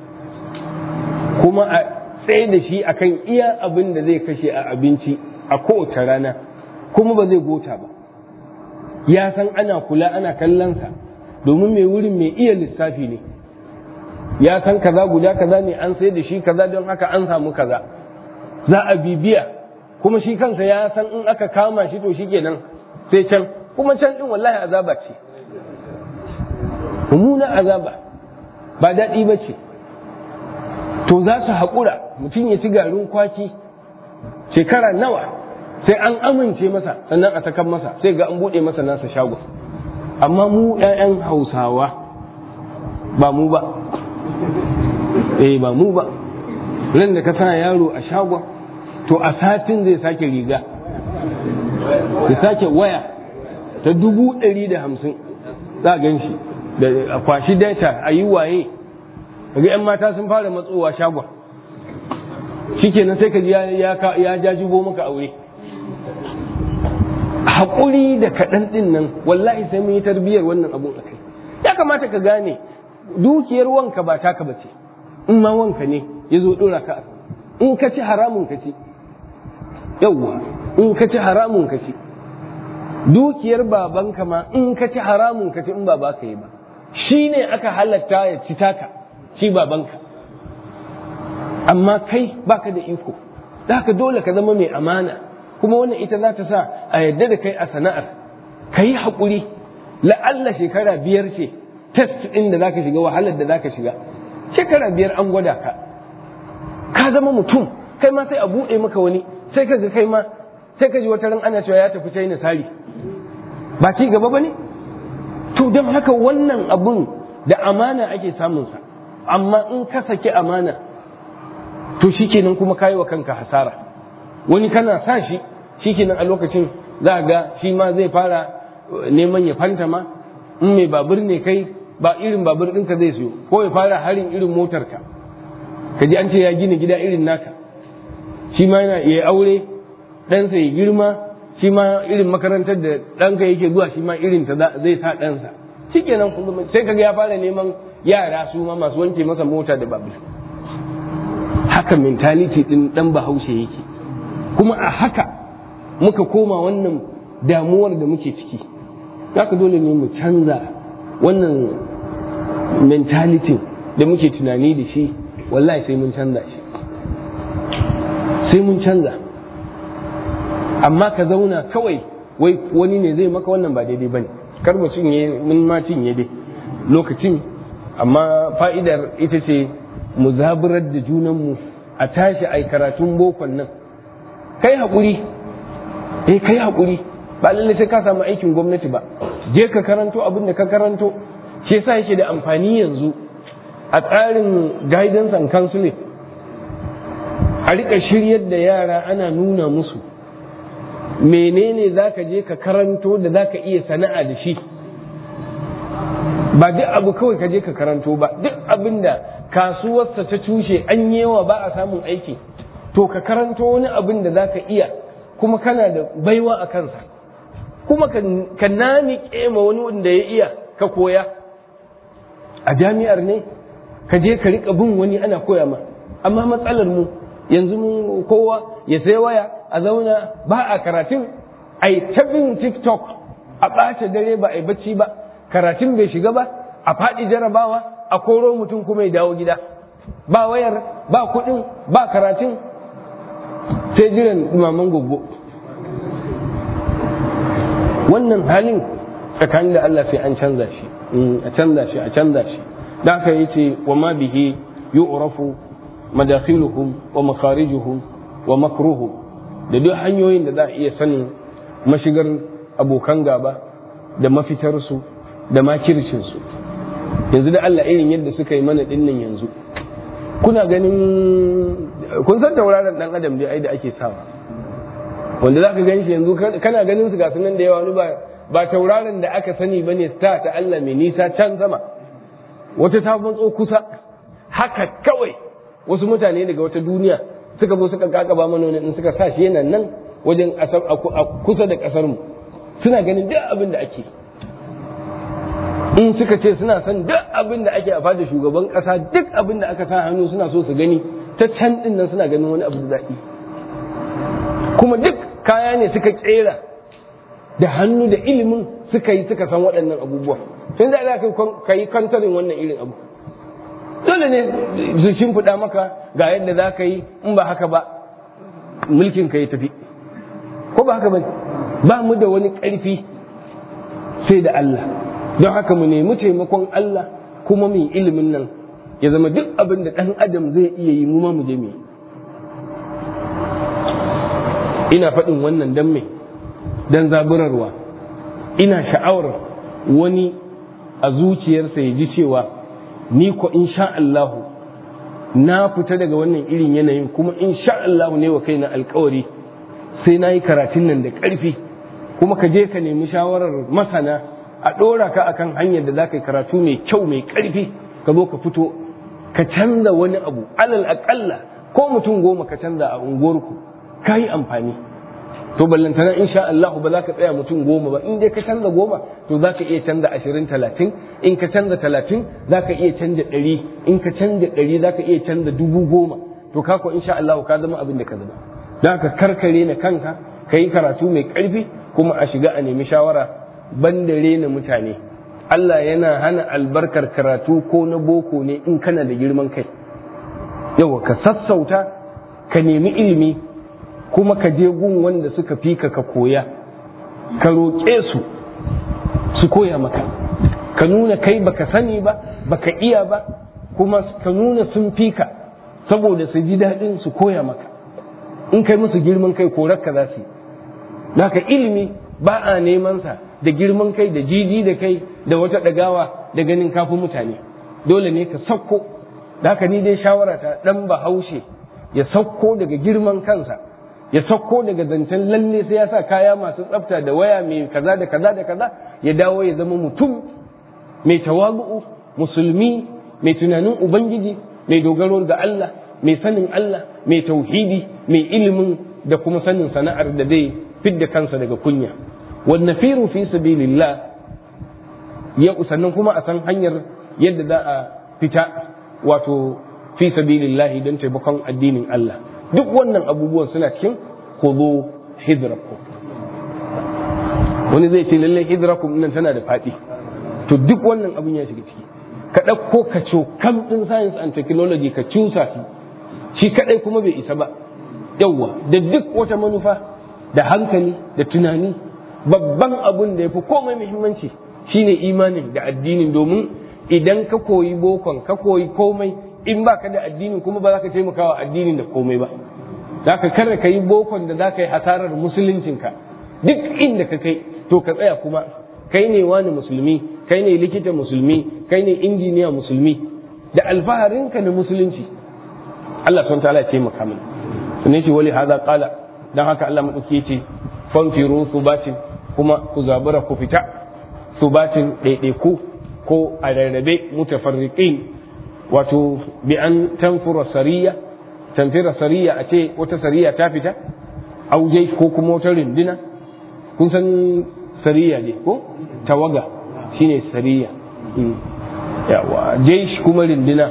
kuma a tsaye da shi akan iya abin da zai kashe a abinci a kowace rana kuma ba zai gota ba ya san ana kula ana kallonsa domin mai wurin mai iya lissafi ne ya san kaza guda kaza ne an sai da shi kaza don haka an samu kaza za a bibiya kuma shi kansa ya san in aka kama shi to shikenan sai can kuma can din wallahi azaba ce mummuna azaba ba daɗi ba ce to za su haƙura mutum ya ci garin kwaki shekara nawa sai an amince masa sannan a sakan masa sai ga an buɗe masa nasa shago amma mu 'ya'yan hausawa ba mu ba eh ba mu ba ran da ka sa yaro a shagon to a satin zai sake riga ya sake waya ta dubu ɗari da hamsin za a gan shi da a kwashi data a yi waye kaga 'yan mata sun fara matsowa shagon shikenan sai ka ji ya jajibo maka aure haƙuri da kaɗan ɗin nan wallahi sai mun yi tarbiyyar wannan abun a kai ya kamata ka gane dukiyar wanka ba taka ba ce in ma wanka ne ya zo ɗora ka in ka ci haramun ka ci yawwa in ka ci haramun ka ci dukiyar babanka ma in ka ci haramun ka ci in ba ba ka yi ba shi ne aka halatta ya ci taka shi babanka amma kai baka da iko da haka dole ka zama mai amana kuma wannan ita za ta sa a yadda da kai a sana'ar ka yi haƙuri la'alla shekara biyar ce test ɗin da za ka shiga wahalar da za ka shiga shekara biyar an gwada ka ka zama mutum kai ma sai a buɗe maka wani sai ka ga kai ma sai ka ji wata ran ana cewa ya tafi china sari ba ci gaba ba ne to don haka wannan abun da amana ake samunsa amma in ka saki amana to shikenan kuma kayi wa kanka hasara wani kana sa shi shikenan a lokacin za ga shi ma zai fara neman ya fanta ma in mai babur ne kai ba irin babur ɗinka zai siyo ko ya fara harin irin motarka ka ji an ce ya gina gida irin naka shi ma yana ya aure ɗansa ya girma shi ma irin makarantar da ɗanka yake zuwa shi ma irin ta zai sa ɗansa shikenan sai kaga ya fara neman yara su ma masu wanke masa mota da babur haka mentality ɗin ɗan bahaushe yake kuma a haka muka koma wannan damuwar da muke ciki haka dole ne mu canza wannan mentality da muke tunani da shi wallahi sai mun canza shi sai mun canza amma ka zauna kawai wai wani ne zai maka wannan ba daidai bane kar mu cinye mun ma cinye dai lokacin amma fa'idar ita ce mu zaburar da junanmu a tashi ai karatun bokon nan kai haƙuri eh kai haƙuri ba lalle sai ka samu aikin gwamnati ba je ka karanto abin da ka karanto shi yasa yake da amfani yanzu a tsarin guidance and counseling a rika shiryar da yara ana nuna musu menene za ka je ka karanto da za ka iya sana'a da shi ba duk abu kawai ka je ka karanto ba duk abin da kasuwarsa ta cushe an yawa ba a samun aiki to ka karanto wani abin da za ka iya kuma kana da baiwa a kansa kuma ka nani ma wani wanda ya iya ka koya a jami'ar ne ka je ka rika bin wani ana koya ma amma matsalar mu yanzu mu kowa ya sai waya a zauna ba a karatun a yi ta bin tiktok a ɓace dare ba a yi bacci ba karatun bai shiga ba a faɗi jarabawa a koro mutum kuma ya dawo gida ba wayar ba kuɗin ba karatun sai jiran maman gogo wannan halin tsakanin da Allah sai an canza shi a canza shi a canza shi da aka yi ce wa ma bihi yu'rafu madakhiluhum wa makharijuhum wa makruhum da duk hanyoyin da za a iya sanin mashigar abokan gaba da mafitarsu da makircinsu yanzu da Allah irin yadda suka yi mana dinnan yanzu kuna ganin kun san tauraron dan adam dai ai da ake sawa wanda za ka gan shi yanzu kana ganin su ga sunan da yawa wani ba ba tauraron da aka sani bane star ta Allah mai nisa can sama wata ta matso kusa haka kawai wasu mutane daga wata duniya suka zo suka kakaba mana wani in suka sa shi yana nan wajen a kusa da kasar mu suna ganin duk abin da ake in suka ce suna son duk abin da ake a fada shugaban kasa duk abin da aka sa hannu suna so su gani ta can din nan suna ganin wani abu da daɗi kuma duk kaya ne suka kera da hannu da ilimin suka yi suka san waɗannan abubuwa tun da ka yi kantarin wannan irin abu dole ne su shimfiɗa maka ga yadda za ka yi in ba haka ba mulkin ka ya tafi ko ba haka ba ba mu da wani ƙarfi sai da Allah don haka mu nemi taimakon Allah kuma mu ilimin nan ya zama duk abin da ɗan adam zai iya yi mu ma mu je mu ina faɗin wannan dan me dan zaburarwa ina sha'awar wani a zuciyarsa ya ji cewa ni ko insha Allah na fita daga wannan irin yanayin kuma insha Allah ne wa kaina alkawari sai na yi karatun nan da ƙarfi kuma ka je ka nemi shawarar masana a ɗora ka akan hanyar da za ka yi karatu mai kyau mai ƙarfi ka zo ka fito ka canza wani abu alal aƙalla ko mutum goma ka canza a unguwarku ka yi amfani to ballantana insha Allah ba za ka tsaya mutum goma ba in dai ka canza goma to za ka iya canza ashirin talatin in ka canza talatin za ka iya canza ɗari in ka canza ɗari za ka iya canza dubu goma to ka ko insha Allah ka zama abin da ka zama za ka karkare na kanka ka yi karatu mai ƙarfi kuma a shiga a nemi shawara ban da rena mutane Allah yana hana albarkar karatu ko na boko ne in kana da girman kai yawa ka sassauta ka nemi ilimi kuma ka je gun wanda suka fi ka ka koya ka roƙe su su koya maka ka nuna kai baka sani ba baka iya ba kuma ka nuna sun fi ka saboda su ji daɗin su koya maka in kai musu girman kai korarka za su yi naka ilimi ba a neman sa da girman kai da jiji da kai da wata ɗagawa da ganin kafin mutane dole ne ka sauko da haka ni dai shawara ta ɗan bahaushe ya sauko daga girman kansa ya sauko daga zancen lalle sai ya sa kaya masu tsafta da waya mai kaza da kaza da kaza ya dawo ya zama mutum mai tawagu'u musulmi mai tunanin ubangiji mai dogaro ga Allah mai sanin Allah mai tauhidi mai ilimin da kuma sanin sana'ar da zai fidda kansa daga kunya wanda firu fi sabilillah ya sannan kuma a san hanyar yadda za a fita wato fi sabilillah don taimakon addinin Allah duk wannan abubuwan suna cikin khudhu hidrakum wani zai ce lallai hidrakum nan tana da faɗi to duk wannan abin ya shiga ciki ka ɗauko ka kam ɗin science and technology ka cusa shi shi kaɗai kuma bai isa ba yawwa da duk wata manufa da hankali da tunani babban abun da ya fi komai muhimmanci shine imanin da addinin domin idan ka koyi bokon ka koyi komai in ba ka da addinin kuma ba za ka taimaka wa addinin da komai ba za ka kada ka yi bokon da za ka yi hasarar musuluncinka duk inda ka kai to ka tsaya kuma kai ne wani musulmi kai ne likita musulmi kai ne injiniya musulmi da alfaharinka na musulunci Allah sun ta'ala ya taimaka mana sunan shi wali hada qala dan haka Allah madauki yace fanfiru subatin kuma ku zabura ku fita subatin ɗaiɗaiku ko a rarrabe mutafarriqin wato bi an tanfura sariya tanfira sariya a ce wata sariya ta fita auje ko kuma wata rindina kun san sariya ne ko tawaga shine sariya yawa jaish kuma rindina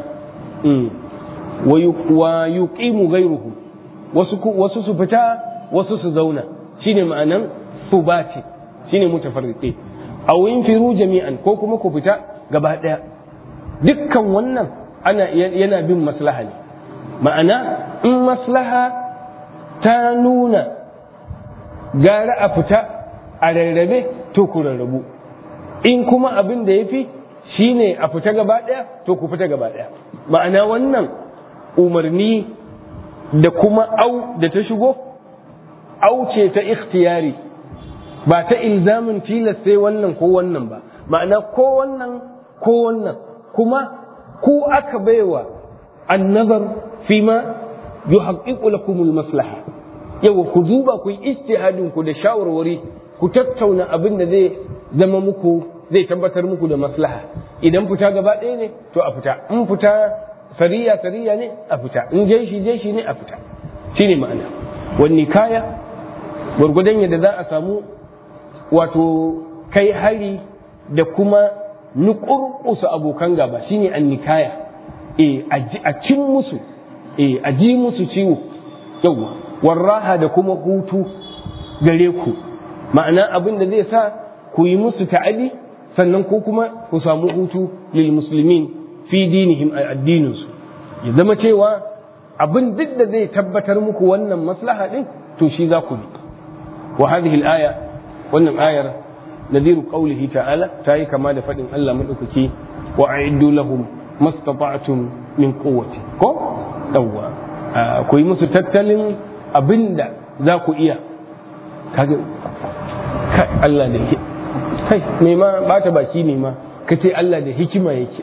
wa yuqimu ghayruhum wasu wasu su fita wasu su zauna shine ma'anan subati shine mutafarriqin aw infiru jami'an ko kuma ku fita gaba daya dukkan wannan ana yana bin maslaha ne ma'ana in maslaha ta nuna gara a fita a rarrabe to ku rarrabu in kuma abin da ya fi shine a fita gaba daya to ku fita gaba daya ma'ana wannan umarni da kuma au da ta shigo au ce ta ikhtiyari ba ta ilzamin tilas sai wannan ko wannan ba ma'ana ko wannan ko wannan kuma ku aka baiwa annazar fima yuhaqqiqu lakum maslaha yawa ku duba ku yi ijtihadin ku da shawarwari ku tattauna abin da zai zama muku zai tabbatar muku da maslaha idan fita gaba ɗaya ne to a fita in fita sariya sariya ne a fita in jeshi jeshi ne a fita shine ma'ana wani kaya gwargwadon yadda za a samu wato kai hari da kuma nukurkusa abokan gaba shine an nikaya eh a cin musu eh a ji musu ciwo yawa warraha da kuma hutu gare ku ma'ana abin da zai sa ku yi musu ta'adi sannan ko kuma ku samu hutu lil muslimin fi dinihim a addininsu ya zama cewa abin duk da zai tabbatar muku wannan maslaha din to shi za ku bi wa hadhihi al-aya wannan ayar nadiru qawlihi ta'ala ta yi kama da fadin Allah madaukaki wa a'iddu lahum mastata'tum min quwwati ko dawwa ku yi musu tattalin abinda za ku iya kaga kai Allah da kai me ma bata baki ne ma kace Allah da hikima yake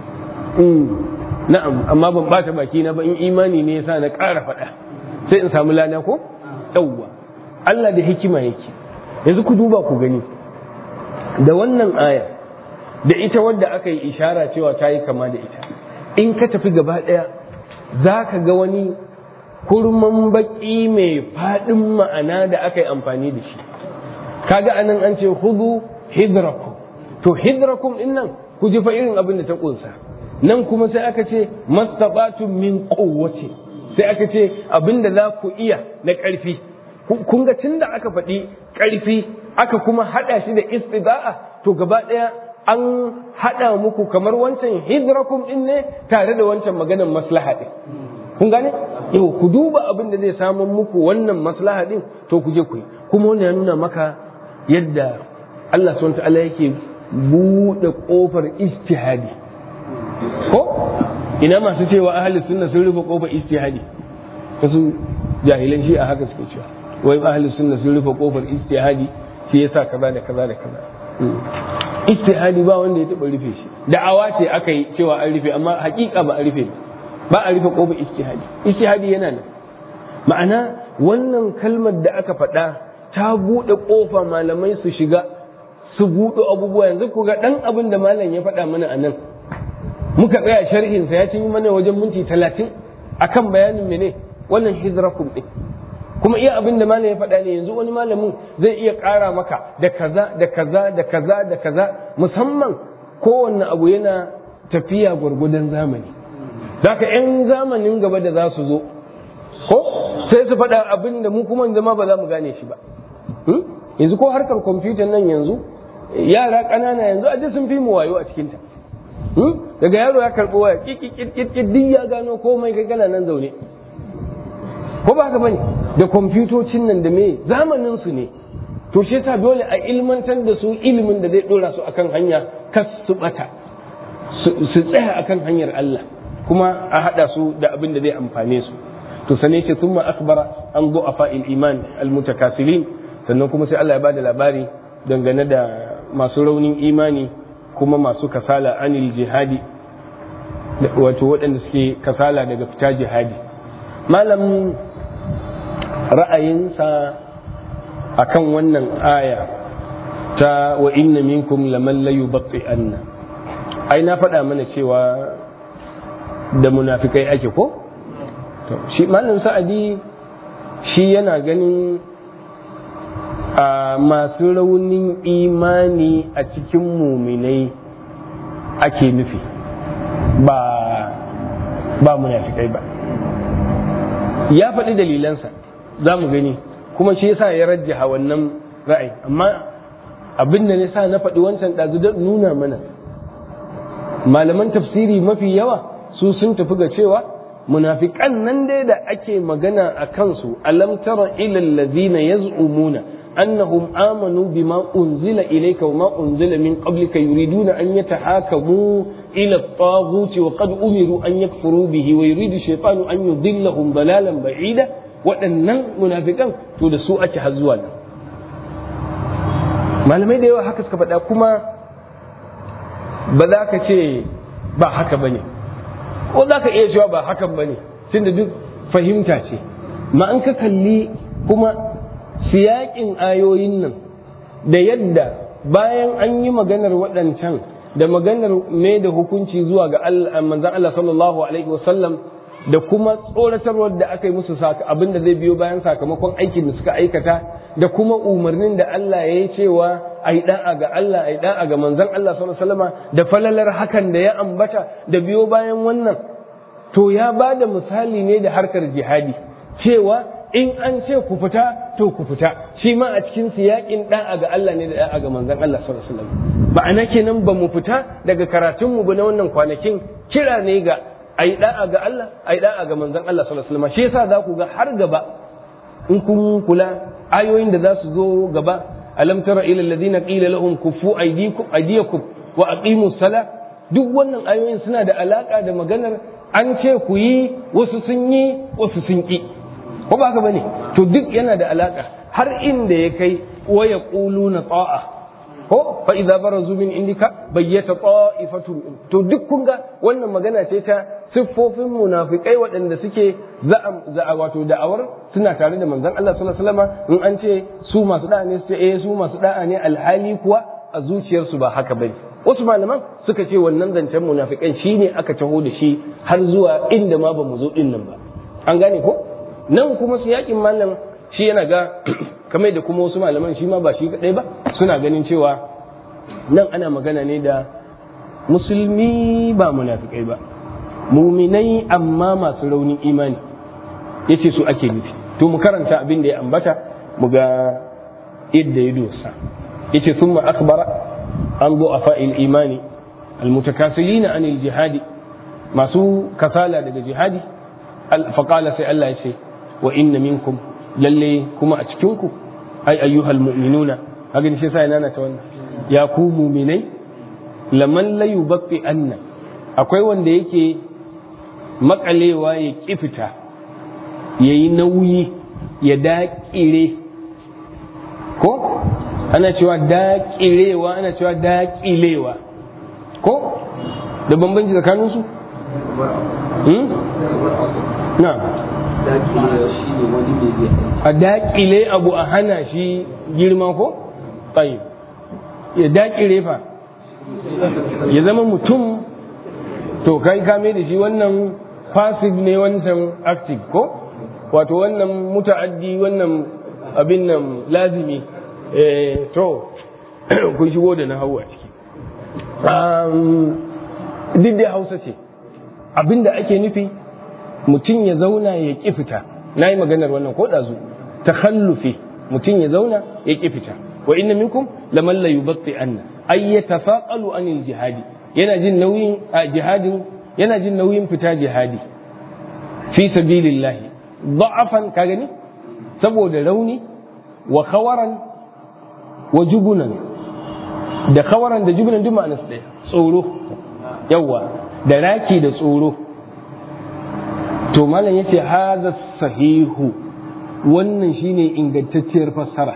na'am amma ban bata baki na ba in imani ne yasa na ƙara faɗa sai in samu lana ko yawwa Allah da hikima yake yanzu ku duba ku gani da wannan aya da ita wadda aka yi ishara cewa ta yi kama da ita in ka tafi gaba ɗaya za ka ga wani kurman baƙi mai faɗin ma'ana da aka yi amfani da shi kaga anan an ce hudu hidrakum to hidrakum din nan ku ji fa irin abin da ta ƙunsa nan kuma sai aka ce mastabatun min quwwati sai aka ce abinda za ku iya na ƙarfi kun ga tunda aka faɗi ƙarfi aka kuma haɗa shi da istida'a to gaba ɗaya an haɗa muku kamar wancan hidrakum din ne tare da wancan maganar maslaha din kun gane yau ku duba abin da zai samu muku wannan maslaha din to ku je ku yi kuma wannan ya nuna maka yadda Allah subhanahu wa ta'ala yake buɗe ƙofar ijtihadi ko ina masu cewa ahli sunna sun rufe kofar istihadi wasu jahilan shi a haka suke cewa wai ahli sunna sun rufe kofar istihadi shi yasa kaza da kaza da kaza istihadi ba wanda ya taba rufe shi da'awa ce aka yi cewa an rufe amma hakika ba a rufe ba a rufe kofar istihadi istihadi yana nan ma'ana wannan kalmar da aka faɗa ta buɗe kofa malamai su shiga su buɗe abubuwa yanzu ku ga ɗan abin da malam ya faɗa mana a nan muka tsaya sharhinsa ya cinye mana wajen minti talatin akan bayanin mene wannan hijrakum ɗin kuma iya abin da malam ya faɗa ne yanzu wani malamin zai iya ƙara maka da kaza da kaza da kaza da kaza musamman kowanne abu yana tafiya gwargwadon zamani zaka yan zamanin gaba da za su zo ko sai su faɗa abin da mu kuma zama ba za mu gane shi ba yanzu ko harkar kwamfutan nan yanzu yara ƙanana yanzu a sun fi mu wayo a cikinta daga yaro ya karɓi waya kikikikikik duk ya gano komai kai kana nan zaune ko ba haka bane da kwamfutocin nan da me zamanin su ne to shi yasa dole a ilmantar da su ilimin da zai dora su akan hanya kas su bata su tsaya akan hanyar Allah kuma a hada su da abin da zai amfane su to sane ce thumma akbara an du'afa iman almutakasilin sannan kuma sai Allah ya bada labari dangane da masu raunin imani kuma masu kasala anil jihadi wato waɗanda suke kasala daga fita jihadi malam ra'ayinsa akan wannan aya ta wa inna minkum laman la yubatti anna ai na faɗa mana cewa da munafikai ake ko to shi malam sa'adi shi yana ganin a masu raunin imani a cikin muminai ake nufi ba ba munafikai ba ya faɗi dalilansa za mu gani kuma shi yasa ya rajjaha wannan ra'ayi amma abin da sa na faɗi wancan ɗazu don nuna mana malaman tafsiri mafi yawa su sun tafi ga cewa munafiƙan nan dai da ake magana a kansu alam tara ila allazina yaz'umuna annahum amanu bima unzila ilayka wa ma unzila min qablika yuriduna an yatahakamu ila at-taghut wa qad umiru an yakfuru bihi wa yuridu shaytanu an yudillahum dalalan ba'ida waɗannan munafikan to da su ake har zuwa nan malamai da yawa haka suka faɗa kuma ba za ka ce ba haka ba ne ko za ka iya cewa ba hakan ba ne tunda duk fahimta ce ma an ka kalli kuma siyaƙin ayoyin nan da yadda bayan an yi maganar waɗancan da maganar mai da hukunci zuwa ga manzan Allah sallallahu alaihi wasallam da kuma tsoratarwar da aka yi musu abin da zai biyo bayan sakamakon aikin da suka aikata da kuma umarnin da Allah ya yi cewa a yi da'a ga Allah a yi da'a ga manzon Allah sallallahu da falalar hakan da ya ambata da biyo bayan wannan to ya ba da misali ne da harkar jihadi cewa in an ce ku fita to ku fita shi ma a cikin siyakin da'a ga Allah ne da da'a ga manzon Allah sallallahu alaihi wasallam ba'ana kenan ba mu fita daga karatunmu ba na wannan kwanakin kira ne ga a yi da'a ga Allah a yi da'a ga manzon Allah sallallahu alaihi wasallam shi yasa za ku ga har gaba in kun kula ayoyin da za su zo gaba alam tara ila alladhina qila lahum kufu aydikum aydiyakum wa aqimu sala duk wannan ayoyin suna da alaka da maganar an ce ku yi wasu sun yi wasu sun ki ko ba haka bane to duk yana da alaka har inda ya kai wa yaquluna ta'a ko fa idza barazu min indika bayyata ta'ifatun to duk kun ga wannan magana ce ta siffofin munafikai waɗanda suke za'a wato da'awar suna tare da manzon Allah sallallahu alaihi wasallam in an ce su masu da'a ne su ce eh su masu da'a ne alhali kuwa a zuciyarsu ba haka bane wasu malaman suka ce wannan zancen munafikan shine aka taho da shi har zuwa inda ma ba mu zo din nan ba an gane ko nan kuma su yakin malam shi yana ga kamar da kuma wasu malaman shi ma ba shi kadai ba suna ganin cewa nan ana magana ne da musulmi ba munafikai ba muminai amma masu raunin imani yace su ake nufi to mu karanta abin da ya ambata mu ga yadda ya dosa yace summa akbara an du'afa imani almutakasilina anil jihadi masu kasala daga jihadi faqala sai Allah ya ce wa inna minkum lalle kuma a cikinku ai ayyuhal mu'minuna haka shi sai nana ta wannan ya ku mu'minai laman la yubaqi anna akwai wanda yake makalewa ya kifita yayi nauyi ya daƙire ko ana cewa daƙirewa ana cewa daƙilewa ko da bambanci tsakaninsu na a daƙile abu a hana shi girma ko? tsayi ya daƙile fa ya zama mutum to kai kame da shi wannan passive ne wancan active ko? wato wannan muta'addi wannan abin nan lazimi to kun shigo da na hau a ciki duk da hausa ce abinda ake nufi mutum ya zauna ya ƙi fita na yi maganar wannan ko ɗazu takhallufi mutum ya zauna ya ƙi fita wa inna minkum laman la yubatti anna ay yatafaqalu anil jihadi yana jin nauyin a jihadin yana jin nauyin fita jihadi fi sabilillah da'afan ka gani saboda rauni wa khawaran wa jubunan da khawaran da jubunan duk ma'anar ɗaya tsoro yawa da raki da tsoro to malam yace hadha sahihu wannan shine ingantacciyar fassara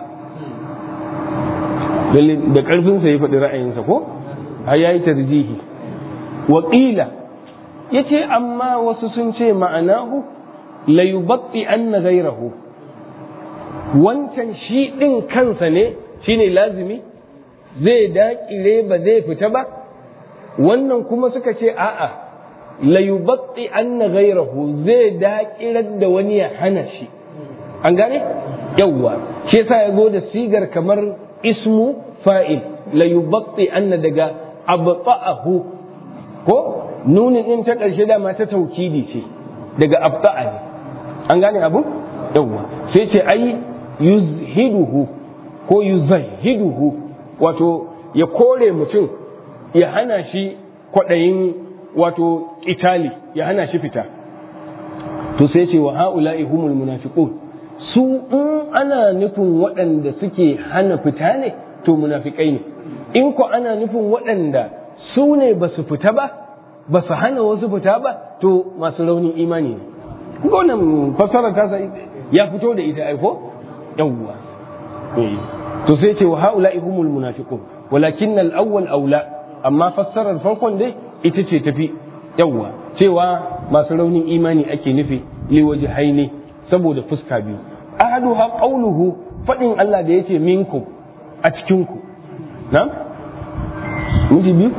da ƙarfinsa ya faɗi ra'ayinsa ko har yayi tarjihi waƙila ya ce amma wasu sun ce ma'anahu la yubatti anna gairahu wancan shi ɗin kansa ne shine lazimi zai daƙire ba zai fita ba wannan kuma suka ce a'a la yubatti anna gairahu zai daƙirar da wani ya hana shi an gane yawwa shi yasa ya zo da sigar kamar ismu fa'il la yubatti anna daga abta'ahu ko nunin din ta ƙarshe dama ta taukidi ce daga abta'a ne an gane abu yawwa sai ce ai yuzhiduhu ko yuzahiduhu wato ya kore mutum ya hana shi kwaɗayin wato ƙitali ya hana shi fita to sai ce wa ha'ula'i humul munafiqun su in ana nufin waɗanda suke hana fita ne to munafikai ne in ko ana nufin waɗanda su ne ba su fita ba ba su hana wasu fita ba to masu raunin imani ne wannan fassara ta ya fito da ita aiko yawwa to sai ce wa haula humul munafiqun walakin al-awwal aula amma fassarar farkon dai ita ce tafi yawwa cewa masu raunin imani ake nufi li wajhaini saboda fuska biyu ahaduha qawluhu fadin Allah da yace minkum a cikin ku na miji biyu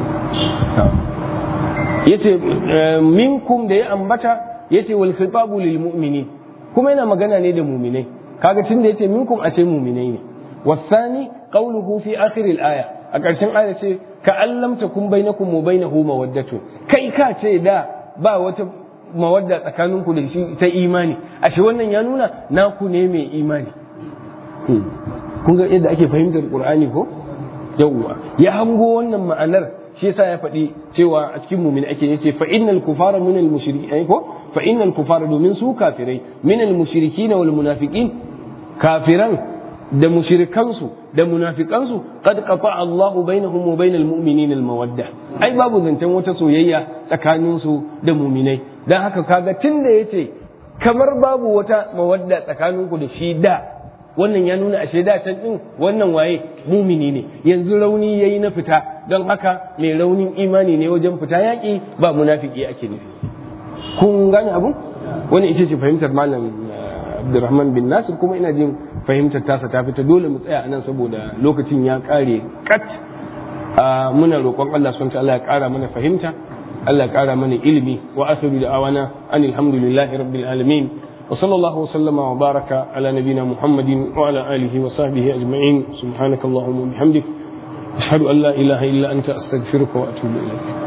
yace minkum da ya ambata yace wal khitabu lil mu'minin kuma yana magana ne da mu'minai kaga tunda yace minkum a ce mu'minai ne wasani qawluhu fi akhir al aya a ƙarshen aya ce ka allam takum bainakum wa bainahu mawaddatu kai ka ce da ba wata mawadda tsakaninku da shi ta imani ashe wannan ya nuna naku ne mai imani kun ga yadda ake fahimtar qur'ani ko yawwa ya hango wannan ma'anar shi yasa ya faɗi cewa a cikin mumin ake yace fa innal kufara min al mushrikin ko fa innal kufara domin su kafirai min al mushrikin wal munafiqin kafiran da mushrikansu da munafikansu qad qata Allahu bainahum wa bainal mu'minin al mawadda ai babu zancen wata soyayya tsakanin su da muminai dan haka kaga tunda yace kamar babu wata mawadda tsakaninku da shi da wannan ya nuna ashe da can din wannan waye mumini ne yanzu rauni yayi na fita don haka mai raunin imani ne wajen fita yaƙi ba munafiki ake nufi kun gane abu wani ita ce fahimtar malam Abdulrahman bin Nasir kuma ina jin fahimtar tasa ta fita dole mu tsaya anan saboda lokacin ya kare kat muna roƙon Allah subhanahu Allah ya ƙara mana fahimta Allah ya ƙara mana ilimi wa asiru da awana anil hamdulillahi rabbil alamin وصلى الله وسلم وبارك على نبينا محمد وعلى آله وصحبه أجمعين سبحانك اللهم وبحمدك أشهد أن لا إله إلا أنت أستغفرك وأتوب إليك